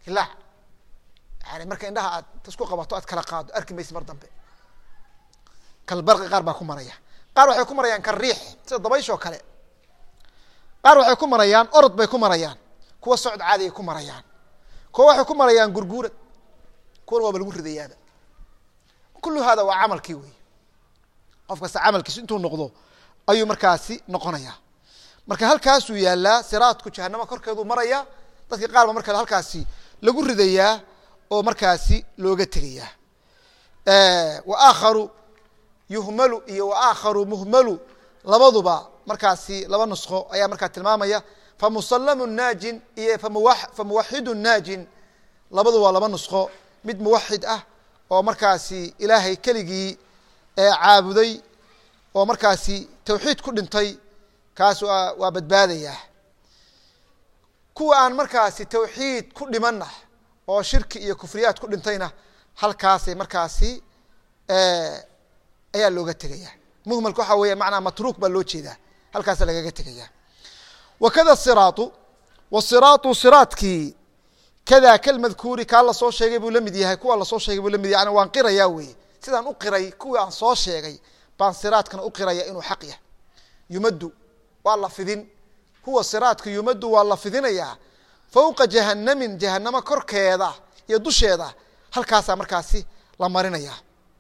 hilaac yani marka indhaha aad isku qabato aad kala qaado arki maysa mar dambe kalbarqi qaar baa ku maraya qaar waxay ku marayaan kalriix sida dabayshoo kale qaar waxay ku marayaan orod bay ku marayaan kuwa socod caadi ay ku marayaan kuwa waxay ku marayaan gurguurad kuwana waaba lagu ridayaaba kullu hada waa camalkii wey qof kasta camalkiisu intuu noqdo ayuu markaasi noqonaya marka halkaasuu yaalaa siraadku jahanamo korkeeduu maraya dadka qaar ba markaa halkaasi lagu ridayaa oo markaasi looga tegayaa wa aakharu yuhmalu iyo wa aakharu muhmalu labaduba markaasi laba nusqo ayaa markaa tilmaamaya famusallamu naajin iyo famuwaxidu naajin labadu waa laba nusqo mid muwaxid ah oo markaasi ilaahay keligii caabuday oo markaasi tawxiid ku dhintay kaas waa waa badbaadayaa kuwa aan markaasi tawxiid ku dhimanna oo shirki iyo kufriyaad ku dhintayna halkaasay markaasi ayaa looga tegaya muhmalka waxaa weya macnaa matruuk baa loo jeedaa halkaasa lagaga tegaya wakada siraatu wasiraatu siraadkii kada kalmadkuuri kaa lasoo sheegay buu la mid yahay kuwa lasoo sheegay buu la mid yahay yani waan qirayaa weye sidaan u qiray kuwii aan soo sheegay baan siraadkana u qiraya inuu xaq yahay yumaddu waa la fidin huwa siraadka yumaddu waa la fidinayaa fowqa jahanamin jahanamo korkeeda iyo dusheeda halkaasaa markaasi la marinaya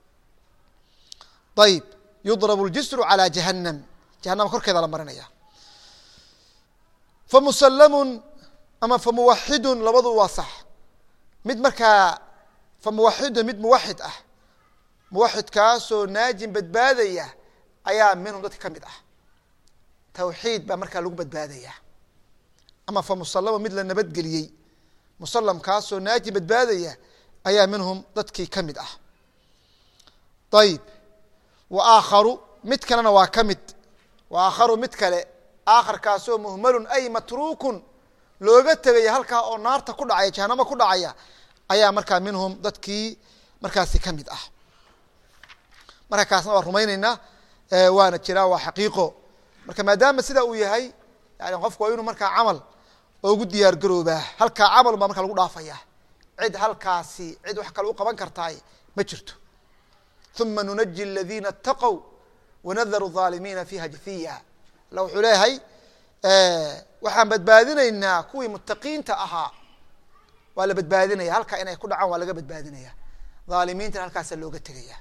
ayib yudrabu ljisru calى jahanam jahanama korkeeda la marinaya famusallamun ama famuwaxidun labadu waa sax mid markaa famuwaxidun mid muwaxid ah muwaxidkaasoo naajin badbaadaya ayaa minhum dadka ka mid ah tawxiid baa markaa lagu badbaadaya ama famusallamun mid la nabadgeliyey musallamkaasoo naajin badbaadaya ayaa minhum dadkii ka mid ah ayib wa aakharu mid kalena waa ka mid wa aakharu mid kale aakharkaasoo muhmalun ay matruukun looga tegaya halkaa oo naarta ku dhacaya jahanamo ku dhacaya ayaa markaa minhum dadkii markaasi ka mid ah marka kaasna waa rumayneynaa waana jiraa waa xaqiiqo marka maadaama sida uu yahay yani qofku waa inuu markaa camal oogu diyaar garoobaa halkaa camal baa markaa lagu dhaafaya cid halkaasi cid wax kale u qaban kartaay ma jirto uma nunaji اladina اtaqow wanadaru الظaalimiina fiiha jafiya alla wuxuu leeyahay waxaan badbaadinaynaa kuwii mutaqiinta ahaa waa la badbaadinaya halkaa inay ku dhacaan waa laga badbaadinaya aalimiintana halkaasa looga tegaya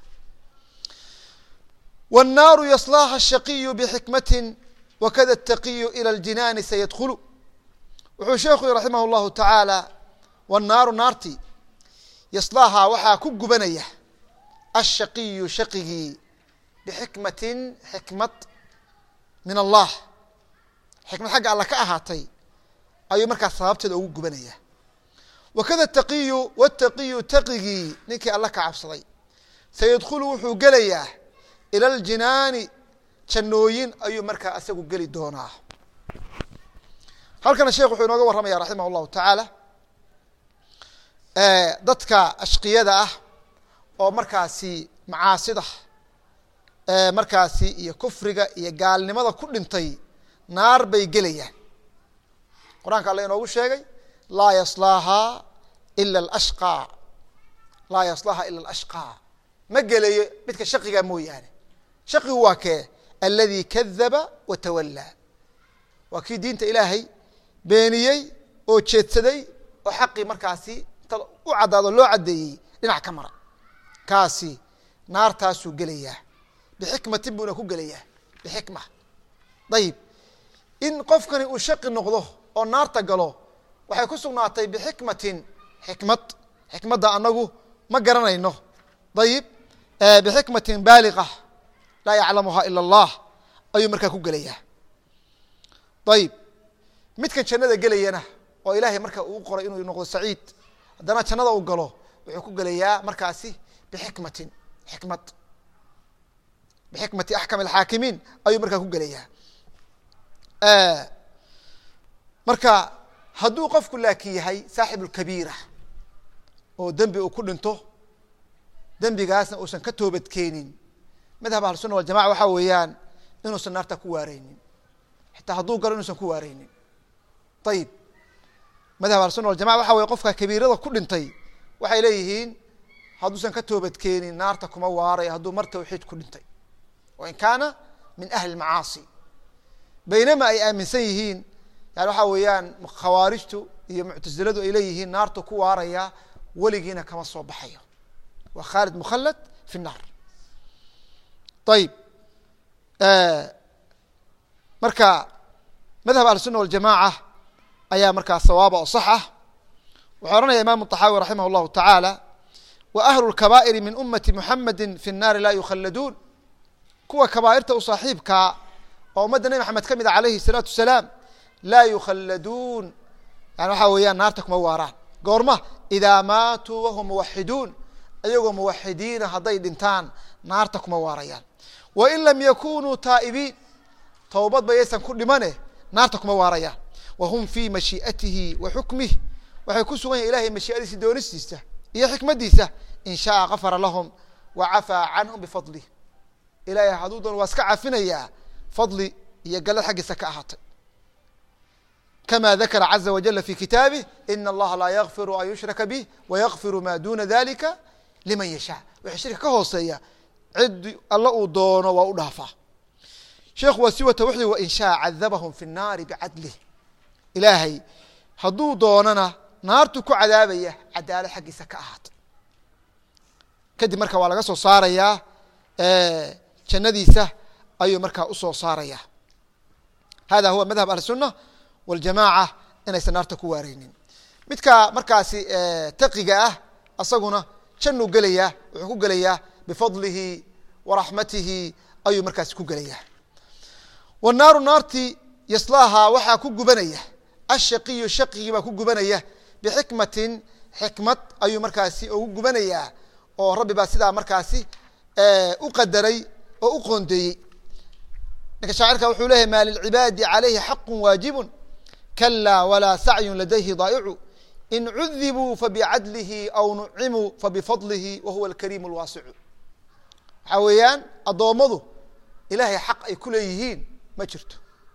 wالnaaru yaslaaha الshaqiyu bxikmati wakada الtaqiyu ilى اljinaani sayadkulu wuxuu sheekhu yhi raximah اllahu taعaalى wالnaaru naarti yaslaaha waxaa ku gubanaya ashaqiyu shaqigii bixikmatin xikmad min allah xikmad xagga alla ka ahaatay ayuu markaas sababteeda ugu gubanaya wakada taqiyu wataqiyu taqigii ninkii alla ka cabsaday sayadkhulu wuxuu gelayaa ila aljinaani jannooyin ayuu markaa isagu geli doonaa halkana sheekh wuxuu inooga warramaya raximah allahu tacaala dadka ashqiyada ah oo markaasi macaasida markaasi iyo kufriga iyo gaalnimada ku dhintay naar bay gelayaan qur-aanka alla inoogu sheegay laa yaslaahaa ila alashqaa laa yaslaaha ila alashqaa ma gelayo midka shaqiga mooyaane shaqigu waa kee aladi kadaba wa tawallaa waa kii diinta ilaahay beeniyey oo jeedsaday oo xaqii markaasi inta u caddaado loo caddeeyey dhinac ka mara kaasi naartaasuu gelayaa bixikmatin buuna ku gelayaa bixikma ayib in qofkani uu shaqi noqdo oo naarta galo waxay ku sugnaatay bixikmatin xikmad xikmadda anagu ma garanayno ayib bixikmatin baaliqa laa yaclamuha ila allah ayuu markaa ku gelayaa ayib midkan jannada gelayana oo ilaahay marka uu qoray inuu noqdo saciid haddana jannada uu galo wuxuu ku gelayaa markaasi bixikmatin xikmad bixikmati axkam alxaakimiin ayuu markaa ku gelayaa marka hadduu qofku laakin yahay saaxib lkabiira oo dembi uu ku dhinto dembigaasna uusan ka toobadkeenin madhab ahlusuna waljamaca waxaa weeyaan inuusan naarta ku waareynin xitaa hadduu galo inuusan ku waareynin ayib madhab ahlusuna waljamaca waxa weye qofka kabiirada ku dhintay waxay leeyihiin hadduusan ka toobadkeenin naarta kuma waarayo hadduu mar tawxiid ku dhintay wain kaana min ahli macaasi baynama ay aaminsan yihiin yani waxa weeyaan khawaarijtu iyo muctasiladu ay leeyihiin naartu ku waaraya weligiina kama soo baxayo waa khaalid mukhalad fi الnaar ayib marka madhab ahlusuna waljamaca ayaa markaa sawaaba oo sax ah wuxuu ohanaya imam طaxaawi raximah اllahu taعaalى wa ahlu اlkabaa'iri min umati muxamedi fi الnaari laa yukhalladuun kuwa kabaa'irta u saaxiibkaa oo ummadda nebi maxamed ka mid a alayhi الsalaatu wasalaam laa yukhalladuun yani waxaa weeyaan naarta kuma waaraan goorma idaa maatuu wahum muwaxiduun ayagoo muwaxidiina hadday dhintaan naarta kuma waarayaan wain lam yakunuu taa'ibiin towbad ba yaysan ku dhimane naarta kuma waarayaan wa hum fii mashii'atihi wa xukmih waxay ku sugan yahin ilahay mashii'adiisa doonistiisa iyo xikmaddiisa in shaaa kafara lahum wa cafaa canhum bifadlih ilahay hadduu doon waa iska cafinayaa fadli iyo gallad xaggiisa ka ahaatay kama dakara caza wajala fi kitaabih ina allaha laa yakfiru an yushraka bih wayakfiru ma duna dalika liman yashaa wixii shirka ka hooseeya cid alla uu doono waa u dhaafaa sheekhu waa si wata wuxuu wain shaa cadabahum fi الnaari bicadlih ilaahay hadduu doonana naartu ku cadaabaya cadaalad xaggiisa ka ahaatay kadib marka waa laga soo saarayaa jannadiisa ayuu markaa usoo saaraya hada huwa madhab ahli الsuna waljamaaca inaysan naarta ku waareynin midka markaasi taqiga ah asaguna jannuu gelayaa wuxuu ku gelayaa bifadlihi waraxmatihi ayuu markaasi ku gelayaa wanaaru naarti yaslaahaa waxaa ku gubanaya ashaqiyu shaqigii baa ku gubanaya bixikmatin xikmad ayuu markaasi ugu gubanayaa oo rabbi baa sidaa markaasi u qadaray oo u qoondeeyey ninka shaacirka wuxuu leeyahy maa lilcibaadi calayhi xaqu waajibu kalaa walaa sacyun ladayhi daa'icu in cudibuu fabicadlihi aw nucimuu fabifadlihi wa huwa alkariimu alwaasicu waxaa weeyaan addoommadu ilaahay xaq ay ku leeyihiin ma jirto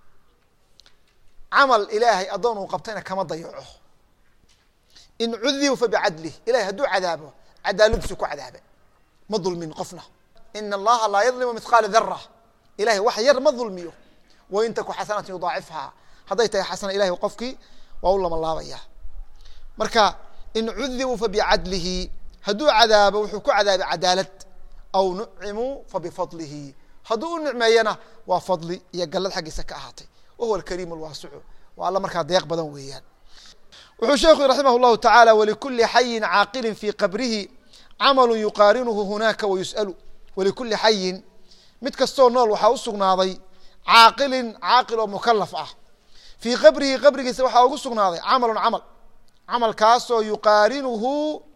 camal ilaahay addoon uu qabtayna kama dayaco in cudibuu fabicadlih ilahay hadduu cadaabo cadaaladiisu ku cadaabe ma dulmin qofna ina allaha laa yadlimu mithqaala dara ilahay wax yar ma dulmiyo wain taku xasanatan yudaacifhaa hadday tahay xasana ilahay qofkii waa u lama laabaya marka in cudibuu fabicadlihi hadduu cadaabo wuxuu ku cadaabay cadaalad aw nucimuu fabifadlihi hadduu u nicmeeyana waa fadli iyo gallad xaggiisa ka ahaatay wahuwa alkariim alwaasicu waa alla markaa deeq badan weeyaan wuxuu sheekhu raximah llahu tacaala walikuli xayin caaqilin fii qabrihi camalu yuqaarinuhu hunaaka wayus'alu walikuli xayin mid kastoo nool waxaa u sugnaaday caaqilin caaqil oo mukalaf ah fii qabrihi qabrigiisa waxaa ugu sugnaaday camalun camal camalkaasoo yuqaarinuhu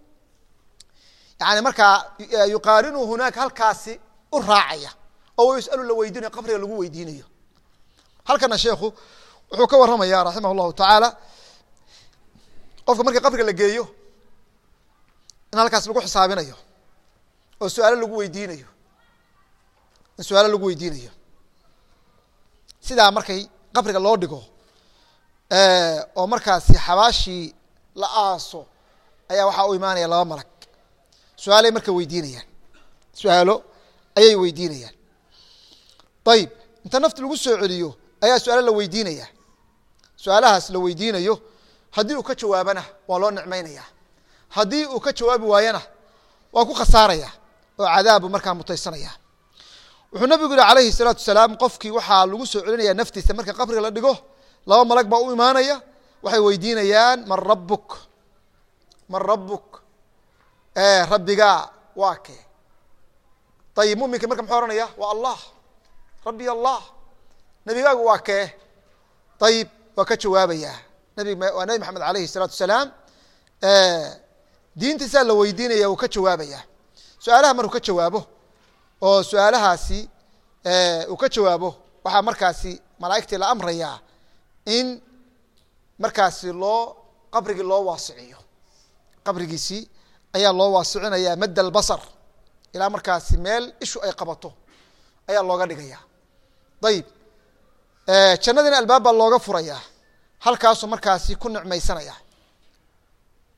yani markaa yuqaarinuhu hunaaka halkaasi u raacaya oo wayus'alu la weydiinayo qabriga lagu weydiinayo halkana sheekhu wuxuu ka waramaya raximah llahu tacaala qofka markii qabriga la geeyo in halkaas lagu xisaabinayo oo su-aalo lagu weydiinayo in su-aalo lagu weydiinayo sidaa markay qabriga loo dhigo oo markaasi xabaashii la aaso ayaa waxaa u imaanaya laba malag su-aalay marka weydiinayaan su-aalo ayay weydiinayaan ayib inta nafti lagu soo celiyo ayaa su-aalo la weydiinaya su-aalahaas la weydiinayo haddii uu ka jawaabana waa loo nicmeynaya haddii uu ka jawaabi waayana waa ku khasaaraya oo cadaabu markaa mutaysanaya wuxuu nabigu yihi alayhi الsalaatu salaam qofkii waxaa lagu soo celinaya naftiisa marka qabriga la dhigo laba malag baa u imaanaya waxay weydiinayaan man rabuk man rabuk rabbigaa waa kee ayib muminka marka muxuu ohanaya waa allah rabbi allah nebigaagu waa kee ayib waa ka jawaabaya nabi waa nabi maxamed alayhi الsalaatu salaam diintiisaa la weydiinaya wuu ka jawaabaya su-aalaha markuu ka jawaabo oo su-aalahaasi uu ka jawaabo waxaa markaasi malaa'igtii la amrayaa in markaasi loo qabrigii loo waasiciyo qabrigiisii ayaa loo waasicinaya madd albasar ilaa markaasi meel ishu ay qabato ayaa looga dhigaya ayib jannadiina albaab baa looga furaya halkaasuu markaasi ku nicmaysanaya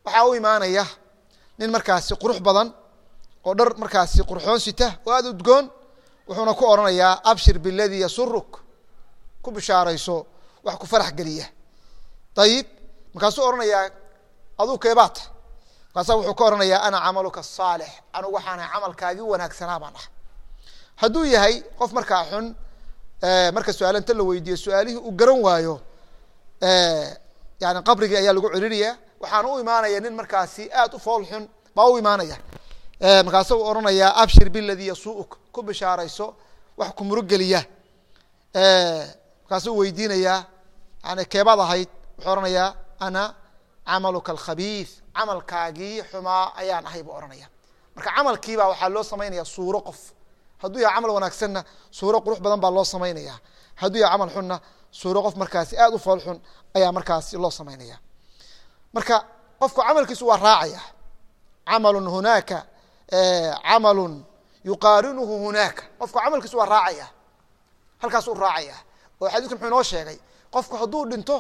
waxaa u imaanaya nin markaasi qurux badan oo dhar markaasi qurxoon sita oo aada udgoon wuxuuna ku odhanayaa abshir biladii yasuruk ku bishaarayso wax ku farax geliya ayib markaasuu odhanayaa aduu keebaata markaasa wuxuu ka odhanayaa ana camaluka asaalix anugu waxaana camalkaagii wanaagsanaa baan ah hadduu yahay qof markaa xun marka su-aal inta la weydiiyo su-aalihii uu garan waayo yani qabrigii ayaa lagu celinayaa waxaana u imaanaya nin markaasi aad u fool xun baa u imaanaya markaasa u odhanayaa abshir biladii yasuuk ku bishaarayso wax ku murugeliya markaasuu weydiinayaa yani keebaad ahayd wuxuu ohanayaa ana camaluka alkhabiis camalkaagii xumaa ayaan ahay buu ohanaya marka camalkiibaa waxaa loo samaynaya suuro qof hadduu yahay camal wanaagsanna suuro qurux badan baa loo samaynaya hadduu yahay camal xunna suuro qof markaasi aad u fool xun ayaa markaasi loo samaynaya marka qofku camalkiisu waa raacaya camalun hunaaka camalun yuqaarinuhu hunaaka qofku camalkiisu waa raacaya halkaasuu raacaya oo xadiisku muxuu inoo sheegay qofku hadduu dhinto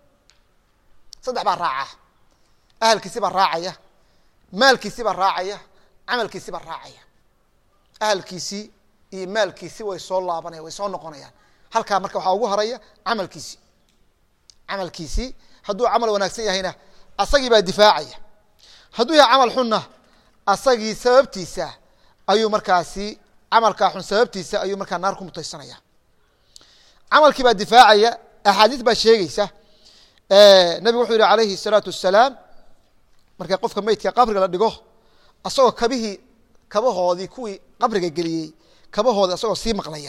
saddex baa raaca ahalkiisi baa raacaya maalkiisi baa raacaya camalkiisi baa raacaya ahalkiisii iyo maalkiisi way soo laabanaya way soo noqonayaan halkaa marka waxaa ugu haraya camalkiisi camalkiisii hadduu camal wanaagsan yahayna asagii baa difaacaya hadduu yahay camal xunna asagii sababtiisa ayuu markaasi camalkaa xun sababtiisa ayuu markaa naar ku mutaysanaya camalkii baa difaacaya axaadiis baa sheegeysa nabigu wuxuu yihi alayhi الsalaatu wasalaam marka qofka meydka qabriga la dhigo asagoo kabihii kabahoodii kuwii qabriga geliyey kabahoodi asagoo sii maqlaya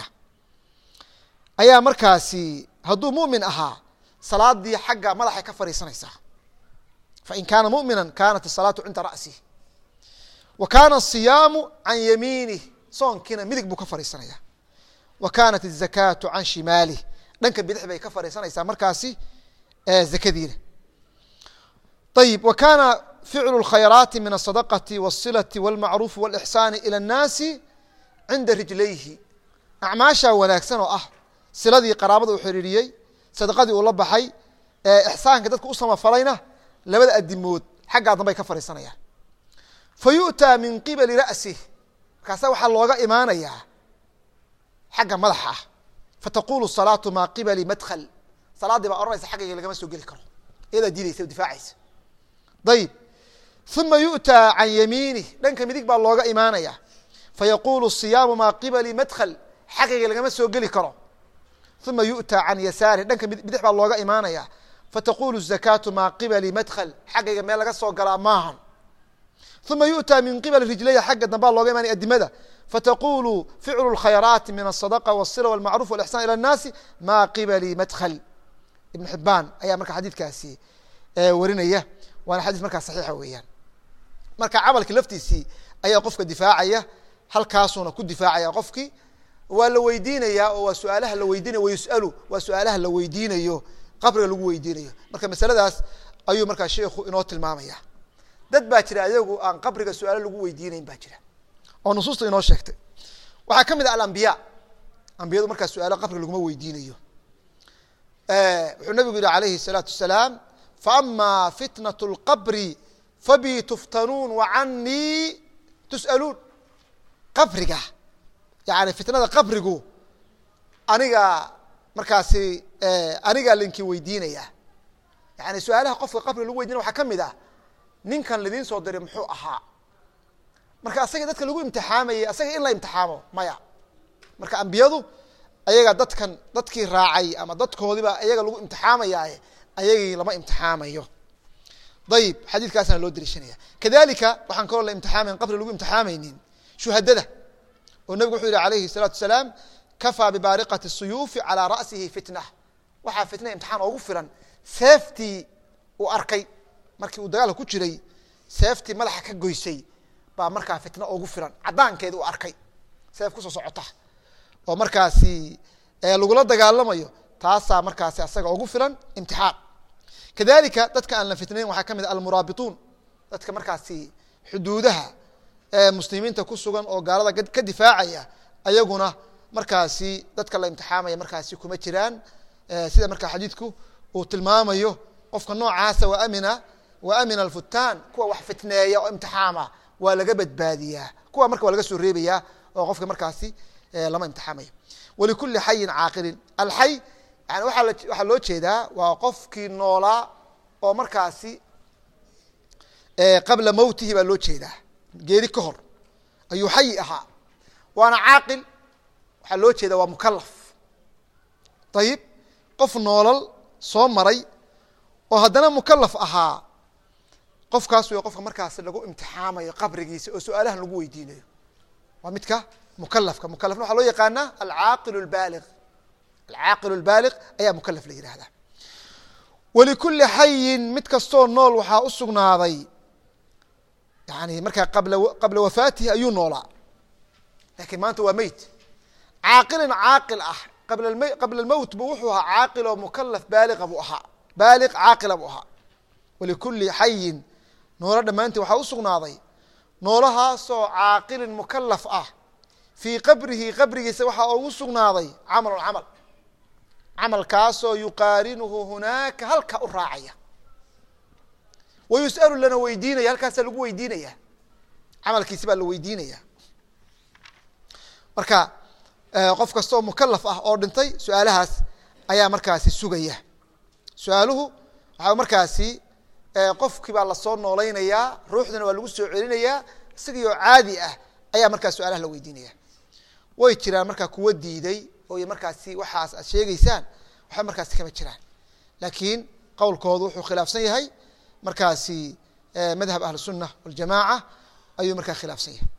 ayaa markaasi hadduu mumin ahaa salaadii xagga madaxay ka fadhiisanaysaa fain kaana mumina kanat الsalaatu cinda ra'sih wa kana الصiyaamu can yamiinih soonkiina midig buu ka fadhiisanaya wa kanat الzakaatu can shimaalih dhanka bidix bay ka fadhiisanaysaa markaasi zakadiina ayib wa kana ficlu اlkhayraati min الsadaqati wالsilati wاlmacruufi wاlixsaani ilى الnaasi cinda rijlayhi acmaashaa wanaagsan oo ah siladii qaraabada uu xiriiriyey sadaqadii uu la baxay ixsaanka dadka u samafalayna labada adimood xaggaa dambay ka fadhiisanayaan fa yu'taa min qibali ra'sih markaasa waxaa looga imaanayaa xagga madaxa ah fataqulu salaatu maa qibali madkl salaaddii baa ohanaysa xaggayga lagama soo geli karo iyadaa diidaysa o difaacaysa ayib uma yu'taa can yamiinih dhanka midig baa looga imaanaya fayaqulu siyaamu maa qibali madkl xaggayga lagama soo geli karo uma yu'taa can yasaarih dhanka bidix baa looga imaanaya fataqulu zakaatu maa qibali madkl xaggayga meel laga soo galaa maahan uma yu'taa min qibali rijlaya xagga dambaa looga imaanaya adimada fataqulu ficlu اlkhayraati min الصadaqa wالsila wاlmacruf wاlixsan ilى الnaasi maa qibali madkl ibn xibaan ayaa marka xadiidkaasi warinaya waana xadiis markaa saxiixa weeyaan marka camalki laftiisii ayaa qofka difaacaya halkaasuuna ku difaacaya qofkii waa la weydiinayaa oo waa su-aalaha la weydiinaya wayus'alu waa su-aalaha la weydiinayo qabriga lagu weydiinayo marka masaladaas ayuu markaa sheikhu inoo tilmaamaya dad baa jira ayagu aan qabriga su-aalo lagu weydiinayn baa jira oo nusuusta inoo sheegtay waxaa ka mid ah alambiya ambiyadu markaa su-aalo qabriga laguma weydiinayo wuxuu nabigu yihi alayhi الsalaatu wasalaam faama fitnaة اlqabri fabi tuftanuun wacanii tus'aluun qabriga yani fitnada qabrigu aniga markaasi anigaa linki weydiinaya yani su-aalaha qofka qabriga lagu weydinaya waxaa ka mid ah ninkan lidiin soo diray muxuu ahaa marka asaga dadka lagu imtixaamayay asaga in la imtixaamo maya marka ambiyadu ayaga dadkan dadkii raacay ama dadkoodiba ayaga lagu imtixaamayaaye ayagii lama imtixaamayo ayib xadiidkaasana loo dariishanaya kadalika waxaan kaloo la imtixaamayn qabri lagu imtixaamaynin shuhadada oo nebigu wuxuu yihi alayhi الsalaatu wasalaam kafaa bibaariqati الsuyuufi calىa ra'sihi fitna waxaa fitna imtixaan oogu filan seeftii uu arkay markii uu dagaalka ku jiray seeftii madaxa ka goysay baa markaa fitna oogu filan cadaankeedi uu arkay seef kusoo socota oo markaasi lagula dagaalamayo taasaa markaasi asaga ugu filan imtixaan kadalika dadka aan la fitnayn waxaa ka mid a almuraabituun dadka markaasi xuduudaha muslimiinta ku sugan oo gaalada ka difaacaya ayaguna markaasi dadka la imtixaamaya markaasi kuma jiraan sida markaa xadiidku uu tilmaamayo qofka noocaasa waa amina wa amina alfutaan kuwa wax fitneeya oo imtixaama waa laga badbaadiyaa kuwa marka waa laga soo reebayaa oo qofka markaasi lama imtixaamayo walikuli xayin caaqilin alxay yani waaa waxaa loo jeedaa waa qofkii noolaa oo markaasi qabla mowtihi baa loo jeedaa geeri ka hor ayuu xayi ahaa waana caaqil waxaa loo jeedaa waa mukalaf ayib qof noolal soo maray oo haddana mukalaf ahaa qofkaas wey qofka markaasi lagu imtixaamayo qabrigiisa oo su-aalahan lagu weydiinayo waa midka mukalafka mukalafna waxaa loo yaqaanaa alcaaqil lbaaliq alcaaqil lbaaliq ayaa mukalaf la yihahdaa walikuli xayin mid kastoo nool waxaa u sugnaaday yani markaa qabla qabla wafaatihi ayuu noolaa lakiin maanta waa meyt caaqilin caaqil ah qabla qabla lmowt bu wuxuu ahaa caaqil oo mukalaf baaliqa buu ahaa baaliq caaqila buu ahaa walikuli xayin noolo dhammaantii waxaa u sugnaaday noolahaasoo caaqilin mukalaf ah fii qabrihi qabrigiisa waxaa ugu sugnaaday camalun camal camalkaasoo yuqaarinuhu hunaaka halka u raacaya wa yus'alu lana weydiinaya halkaasaa lagu weydiinaya camalkiisi baa la weydiinaya marka qof kastaoo mukalaf ah oo dhintay su-aalahaas ayaa markaasi sugaya su-aaluhu waxaa markaasi qofkii baa lasoo noolaynayaa ruuxdana waa lagu soo celinayaa isagii oo caadi ah ayaa markaas su-aalaha la weydiinaya way jiraan markaa kuwa diiday oo markaasi waxaas aad sheegeysaan waxba markaasi kama jiraan laakiin qowlkoodu wuxuu khilaafsan yahay markaasi madhab ahlusunna waljamaaca ayuu markaa khilaafsan yahay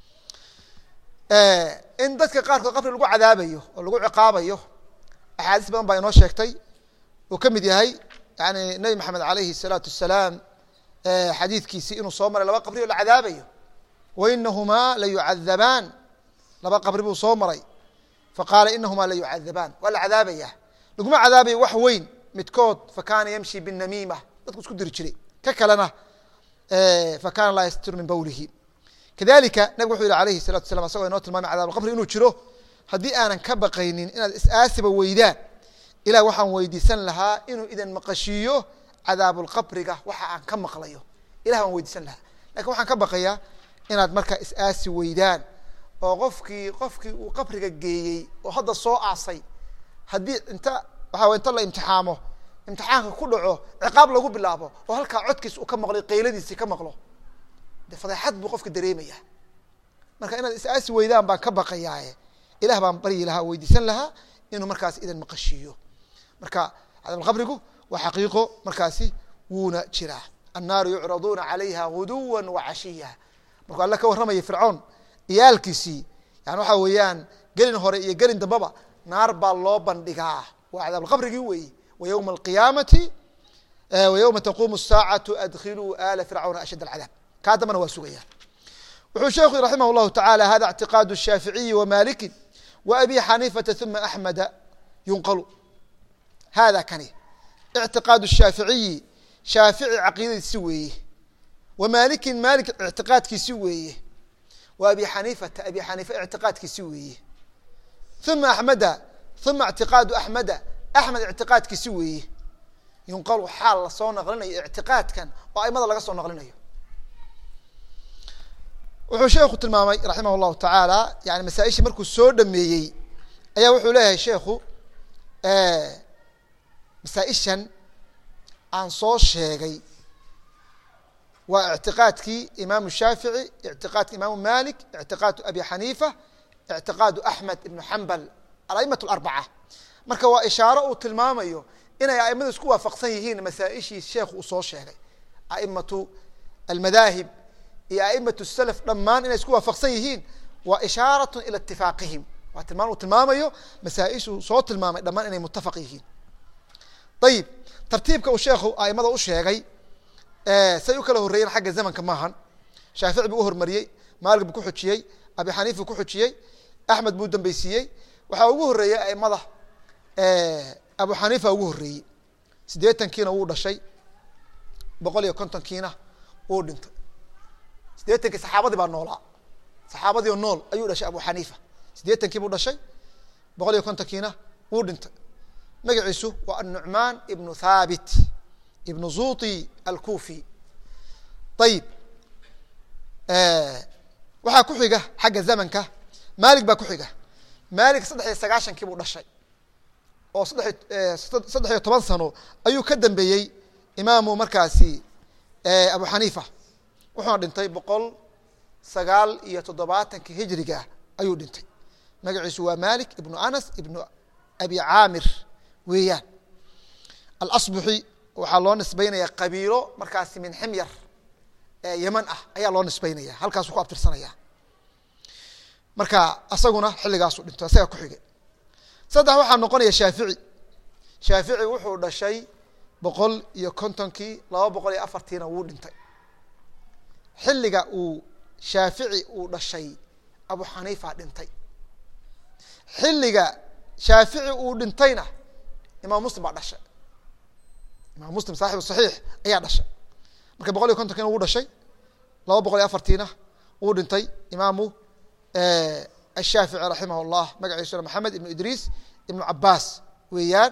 in dadka qaarkood qabri lagu cadaabayo oo lagu ciqaabayo axaadiis badan baa inoo sheegtay uu ka mid yahay yani nebi maxamed alayhi الsalaatu wasalaam xadiidkiisi inuu soo maray laba qabri oo la cadaabayo wainahumaa la yucadabaan laba qabri buu soo maray faqaala inahumaa la yucadabaan waa la cadaabaya laguma cadaabayo wax weyn midkood fakana yamshi binamiima dadku isku diri jiray ka kalena fakana laa yastir min bawlihi kadalika nabig wuxuu yihi alayhi الsalatu salam asagoo inoo tilmaamay cadab qabri inuu jiro haddii aanan ka baqaynin inaad is-aasiba weydaan ilah waxaan weydiisan lahaa inuu idan maqashiiyo cadaabulqabriga waxa aan ka maqlayo ilah baan weydiisan lahaa lakin waxaan ka baqayaa inaad markaa is-aasi weydaan oo qofkii qofkii uu qabriga geeyey oo hadda soo aasay haddii inta waxaa inta la imtixaamo imtixaanka ku dhaco ciqaab lagu bilaabo oo halkaa codkiis uu ka maqlay qayladiisi ka maqlo de fadeexad buu qofka dareemaya marka inaad is-aasi weydaan baan ka baqayaaye ilah baan baryi lahaa weydiisan lahaa inuu markaas idan maqashiiyo marka cadaabulqabrigu waa xaqiiqo markaasi wuuna jiraa annaaru yucraduuna calayha guduwa wacashiya markuu alle ka warramaya fircoon iyaalkiisii yani waxaa weeyaan gelin hore iyo gelin dambaba naar baa loo bandhigaa waa cadaabulqabrigii weeye wa ywma alqiyaamati wa ywma taquumu الsaacatu adkhiluu ala fircawna ashadd alcadaab kaa dambana waa sugaya wuxuu sheekhu raximah llahu taعala hada اctiqaad الshaaficiyi wamaliki وabi xaniifata ثuma axmeda yunqalu hada kani اctiqaad الshaaficiyi shaafici caqiidadiisi weeye wa malikin malik ictiqaadkiisi weeye wa abi xaniifata abi xaniifa ictiqaadkiisi weeye uma axmeda uma اctiqaadu axmeda axmed ictiqaadkiisi weeye yunqalu xaal lasoo naqlinayo ictiqaadkan oo aimada laga soo naqlinayo wuxuu sheekhu tilmaamay raximah llahu tacaala yani masaaishii markuu soo dhameeyey ayaa wuxuu leeyahay sheekhu masaaishan aan soo sheegay waa ictiqaadkii imaamu shaafici ictiqaadki imaamu malik ictiqaadu abi xaniifa ictiqaadu axmed ibnu xambal alaimat larbaca marka waa ishaaro uu tilmaamayo inay aimadu isku waafaqsan yihiin masaaishii sheekhu uu soo sheegay aimatu almadaahib iyo aimatu salaf dhammaan inay isku waafaqsan yihiin waa ishaaratun ila itifaaqihim waa tilmaan uu tilmaamayo masaaishuu soo tilmaamay dhammaan inay mutafaq yihiin ayib tartiibka uu sheekhu aimada u sheegay say u kala horreeyeen xagga zamanka maahan shaafici buu uhormariyey maalik buu ku xujiyey abi xaniif buu ku xujiyey axmed buu dambeysiiyey waxaa ugu horreeyey aimada abu xaniifa ugu horreeyey siddeetankiina wuu dhashay boqol iyo kontonkiina wuu dhintay siddeetankii saxaabadii baa noolaa saxaabadii oo nool ayuu dhashay abu xaniifa siddeetankii buu dhashay boqol iyo kontonkiina wuu dhintay magaciisu waa anucmaan ibnu thaabit ibnu zuti alkufi ayib waxaa ku xiga xagga zamanka malik baa ku xiga malik saddex iyo sagaashankii buu dhashay oo saddex saddex iyo toban sano ayuu ka dambeeyey imaamu markaasi abu xaniifa wuxuuna dhintay boqol sagaal iyo toddobaatankii hijriga ayuu dhintay magaciisu waa malik ibnu anas ibnu abi caamir weeyaan alasbuxi waxaa loo nisbeynaya qabiilo markaasi min ximyar yeman ah ayaa loo nisbeynaya halkaasu ku abtirsanaya marka asaguna xilligaasu dhinto isaga ku xigay saddex waxaa noqonaya shaafici shaafici wuxuu dhashay boqol iyo kontonkii laba boqol iyo afartiina wuu dhintay xilliga uu shaafici uu dhashay abu xaniifa dhintay xilliga shaafici uu dhintayna imaam muslim baa dhashay imaam muslim saaxibu saxiix ayaa dhashay marka boqol iyo kontonkiina wuu dhashay laba boqol iyo afartiina wuu dhintay imaamu ashaafici raximah llah magaciisuna maxamed ibnu idriis ibnu cabaas weeyaan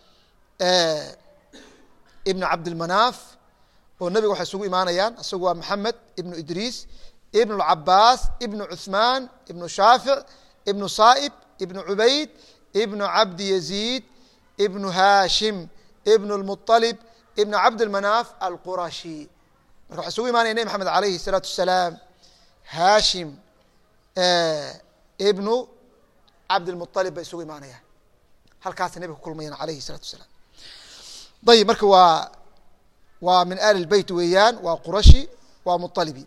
ibnu cabdilmanaaf oo nebiga waxay isugu imaanayaan isagu waa maxamed ibnu idriis ibnu cabaas ibnu cuثmaan ibnu shaafic ibnu saa'ib ibnu cubayd ibnu cabdi yaziid ibnu haashim ibnu lmuطalib ibnu cabdilmanaaf alqurashi marka waxay isugu imaanaya nebi maxamed alayhi الsalaatu wasalaam haashim ibnu cabdilmuطalib bay isugu imaanayaan halkaasay nebiga ku kulmayaan alayhi الsalaatu wasalaam ayib marka waa waa min ali lbeyt weeyaan waa qurashi waa muطalibi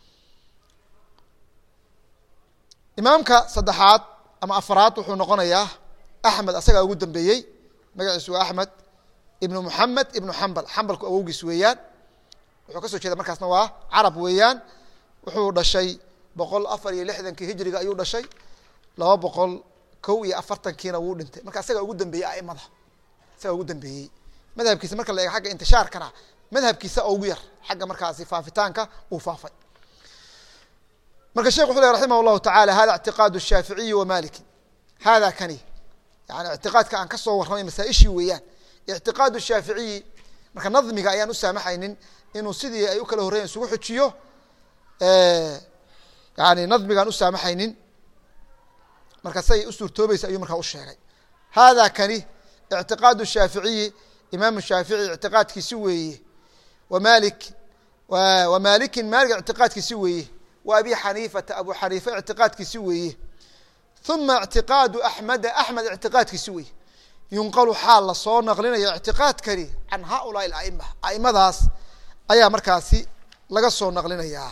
imaamka saddexaad ama afraad wuxuu noqonayaa axmed asagaa ugu dambeeyey magaciisu waa axmed ibnu muxamed ibnu xambal xambalku awowgiis weeyaan wuxuu ka soo jeeda markaasna waa carab weeyaan wuxuu dhashay boqol afar iyo lixdankii hijriga ayuu dhashay laba boqol kow iyo afartankiina wuu dhintay marka asagaa ugu dambeeyey aimada isagaa ugu dambeeyey madhabkiisa marka la eego agga intishaarkana madhabkiisa ugu yar xagga markaasi faafitaanka uu faafay marka shekh wuxu leh raximah llahu taعala hada اctiqaad الshaaficiyi wa maliki hada kani yani ictiqaadka aan ka soo warramay masaaishii weeyaan ictiqaad الshaaficiyi marka nadmiga ayaan u saamaxaynin inuu sidii ay u kala horreyen isugu xujiyo yani nadmigaan u saamaxaynin marka say u suurtoobaysa ayuu markaa u sheegay hada kani ictiqaad الshaaficiyi imaam shaafici ictiqaadkiisi weeye wamalik wa malikin malik ictiqaadkiisi weeye wa abi xaniifata abu xaniifa ictiqaadkiisi weeye uma ictiqaadu axmeda axmed ictiqaadkiisi weeye yunqalu xaal lasoo naqlinaya ictiqaadkani can haulaai aima aimadaas ayaa markaasi laga soo naqlinayaa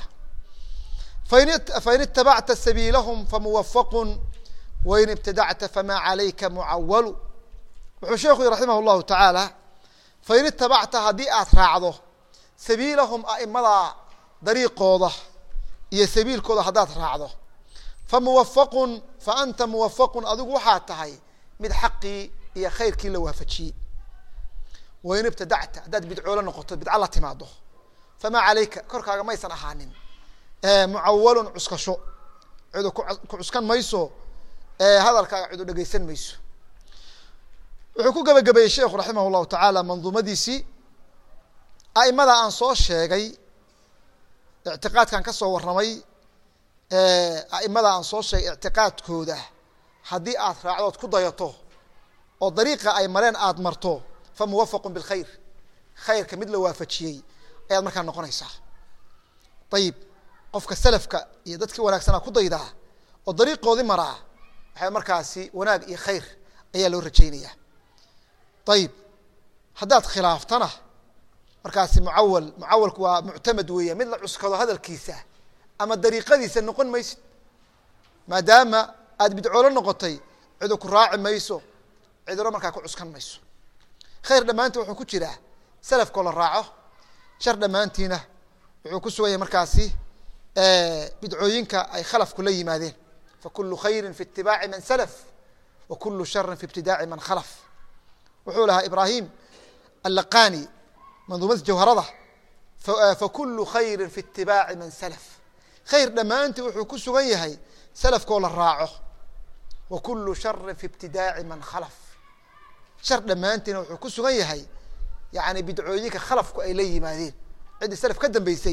fain itabacta sabiilahum famuwafaqu wain ibtadacta fama calayka mucawalu wuxuu sheekhu yihi raximah llahu tacaala fain itabacta haddii aad raacdo sabiilahum aimada dariiqooda iyo sabiilkooda haddaad raacdo fa muwafaqun fa anta muwafaqun adigu waxaa tahay mid xaqii iyo khayrkii la waafajiyey wain ibtadacta haddaad bidcoolo noqoto bidca la timaado famaa calayka korkaaga maysan ahaanin mucawalun cuskasho cidu ku cuskan mayso hadalkaaga cidu dhegeysan mayso wuxuu ku gebagabeeyey sheekhu raximah llahu tacaala manduumadiisii aimada aan soo sheegay ictiqaadkan ka soo warramay aimada aan soo sheegay ictiqaadkooda haddii aad raacdood ku dayato oo dariiqa ay mareen aada marto fa muwafaqun bilkhayr khayrka mid la waafajiyey ayaad markaa noqonaysaa ayib qofka salafka iyo dadkii wanaagsanaa ku daydaa oo dariiqoodii maraa waxay markaasi wanaag iyo khayr ayaa loo rajaynayaa ayib haddaad khilaaftana markaasi mucawal mucawalku waa muctamad weeya mid la cuskado hadalkiisa ama dariiqadiisa noqon maysid maadaama aad bidcoolo noqotay cidu ku raaci mayso cidino markaa ku cuskan mayso khayr dhammaantii wuxuu ku jiraa salafkoo la raaco shar dhammaantiina wuxuu ku sugan yahay markaasi bidcooyinka ay khalafku la yimaadeen fakulu khayri fi itibaaci man salaf wa kulu shari fi ibtidaaci man khalaf wuxuu lahaa ibrahim allaqani manduumada jawharada fakulu khayri fi itibaaci man salaf khayr dhammaantii wuxuu ku sugan yahay salafkoo la raaco wa kulu shari fi ibtidaaci man khalaf shar dhammaantiina wuxuu ku sugan yahay yani bidcooyinka khalafku ay la yimaadeen ciddii salaf ka dambeysay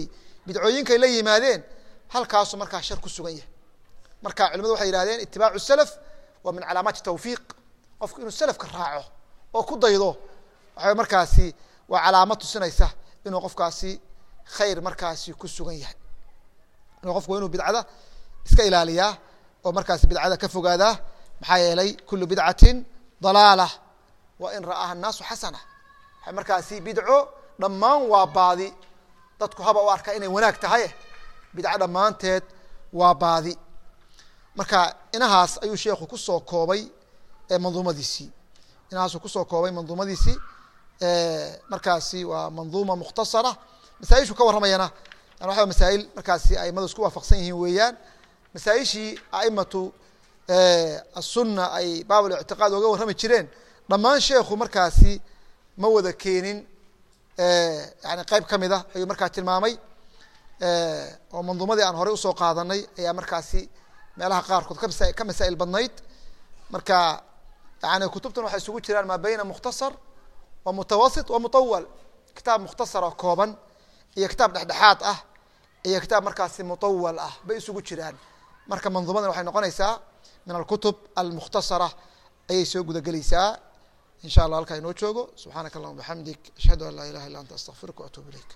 bidcooyinkay la yimaadeen halkaasu markaa shar ku sugan yahay marka culimadu waxay yihahdeen itibaacu salaf waa min calaamaati tawfiiq qofku inuu salafka raaco oo ku daydo waxa markaasi waa calaamad tusinaysa inuu qofkaasi khayr markaasi ku sugan yahay inuu qofku inuu bidcada iska ilaaliyaa oo markaasi bidcada ka fogaadaa maxaa yeelay kulu bidcatin dalaala wa in ra'aha الnaasu xasana waay markaasi bidco dhammaan waa baadi dadku haba u arkaa inay wanaag tahay bidco dhammaanteed waa baadi marka inahaas ayuu sheekhu kusoo koobay manduumadiisii inahaasuu kusoo koobay manduumadiisii markaasi waa manduuma mukhtasara masaaishu ka warramayana yan waa masaail markaasi aimadu isku waafaqsan yihiin weeyaan masaaishii aimatu aلsuna ay baab اlictiqaad oga warrami jireen dhammaan sheekhu markaasi ma wada keenin yani qeyb ka mid a ayuu markaa tilmaamay oo manduumadii aan horey usoo qaadanay ayaa markaasi meelaha qaarkood kamasa ka masaa'il badnayd marka yani kutubtan waxay isugu jiraan maa beyna mukhtasar wa mutawasit wa mutawal kitaab mukhtasar oo kooban iyo kitaab dhexdhexaad ah iyo kitaab markaasi mutawal ah bay isugu jiraan marka manduumadan waxay noqonaysaa min alkutub almukhtasara ayay soo gudagelaysaa in sha allah halkaa inoo joogo subxaanaka allahuma bixamdik ashhadu an laa ilaha illa anta astaqfiruka waatuub ilayk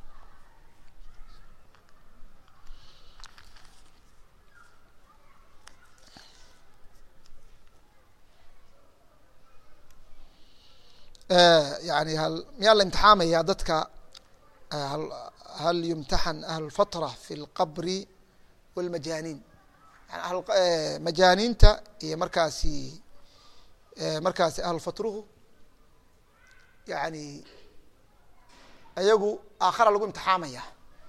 yani hal miyaa la imtixaamaya dadka hal yumtaxan ahlulfatra fi اlqabri wاlmajaaniin yani majaaniinta iyo markaasi markaasi ahlulfatruhu yani ayagu aakhara lagu imtixaamaya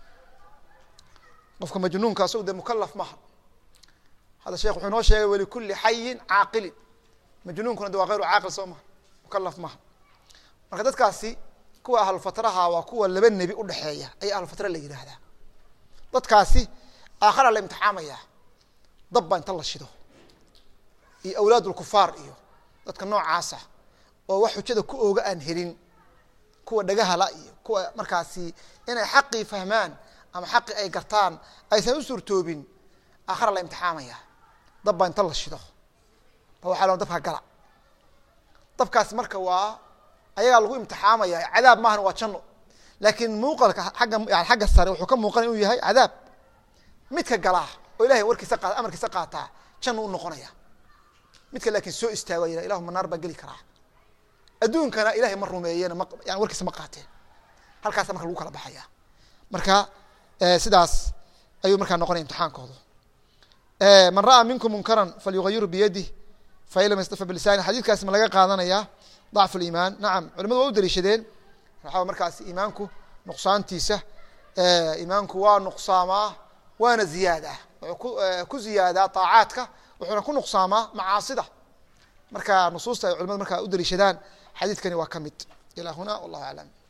qofka majnuunka asagu dee mukalaf maha hadda sheekh wuxuu inoo sheegay walikuli xayin caaqilin majnuunkuna de waa gayru caaqil soo maha mukalaf maha marka dadkaasi kuwa ahlulfatraha waa kuwa laba nebi udhexeeya ayaa ahlulfatra la yidhaahdaa dadkaasi aakhara la imtixaamaya dab baa inta la shido iyo awlaad lkufaar iyo dadka noocaasa oo wax xujada ku ooga aan helin kuwa dhagahala iyo kuwa markaasi inay xaqii fahmaan ama xaqii ay gartaan aysan u suurtoobin aakhara la imtixaamaya dab baa inta la shido ba waxaa loo dabka gala dabkaasi marka waa ayagaa lagu imtixaamaya cadaab maahan waa janno laakiin muuqalka agga yani xagga sare wuxuu ka muuqanaya inuu yahay cadaab midka galaa oo ilahay warkiisa qa amarkiisa qaataa janno u noqonaya midka laakiin soo istaago yah ilahuma naar baan geli karaa adduunkana ilahay ma rumeeyeen ma yani warkiisa ma qaateen halkaasa marka lagu kala baxaya marka sidaas ayuu markaa noqonaya imtixaankoodu man ra'aa minkum munkaran falyugayiru biyadih fain lam yastafa bilisani xadiidkaasi ma laga qaadanaya dacfu liimaan nacam culimadu waa u daliishadeen waxaa markaasi iimaanku nuqsaantiisa iimaanku waa nuqsaamaa waana ziyaadaa wuxuu ku ku ziyaadaa طaacaadka wuxuuna ku nuqsaamaa macaasida marka nusuusta ay culimadu markaa u daliishadaan xadiidkani waa ka mid ilaa huna wallahu aclam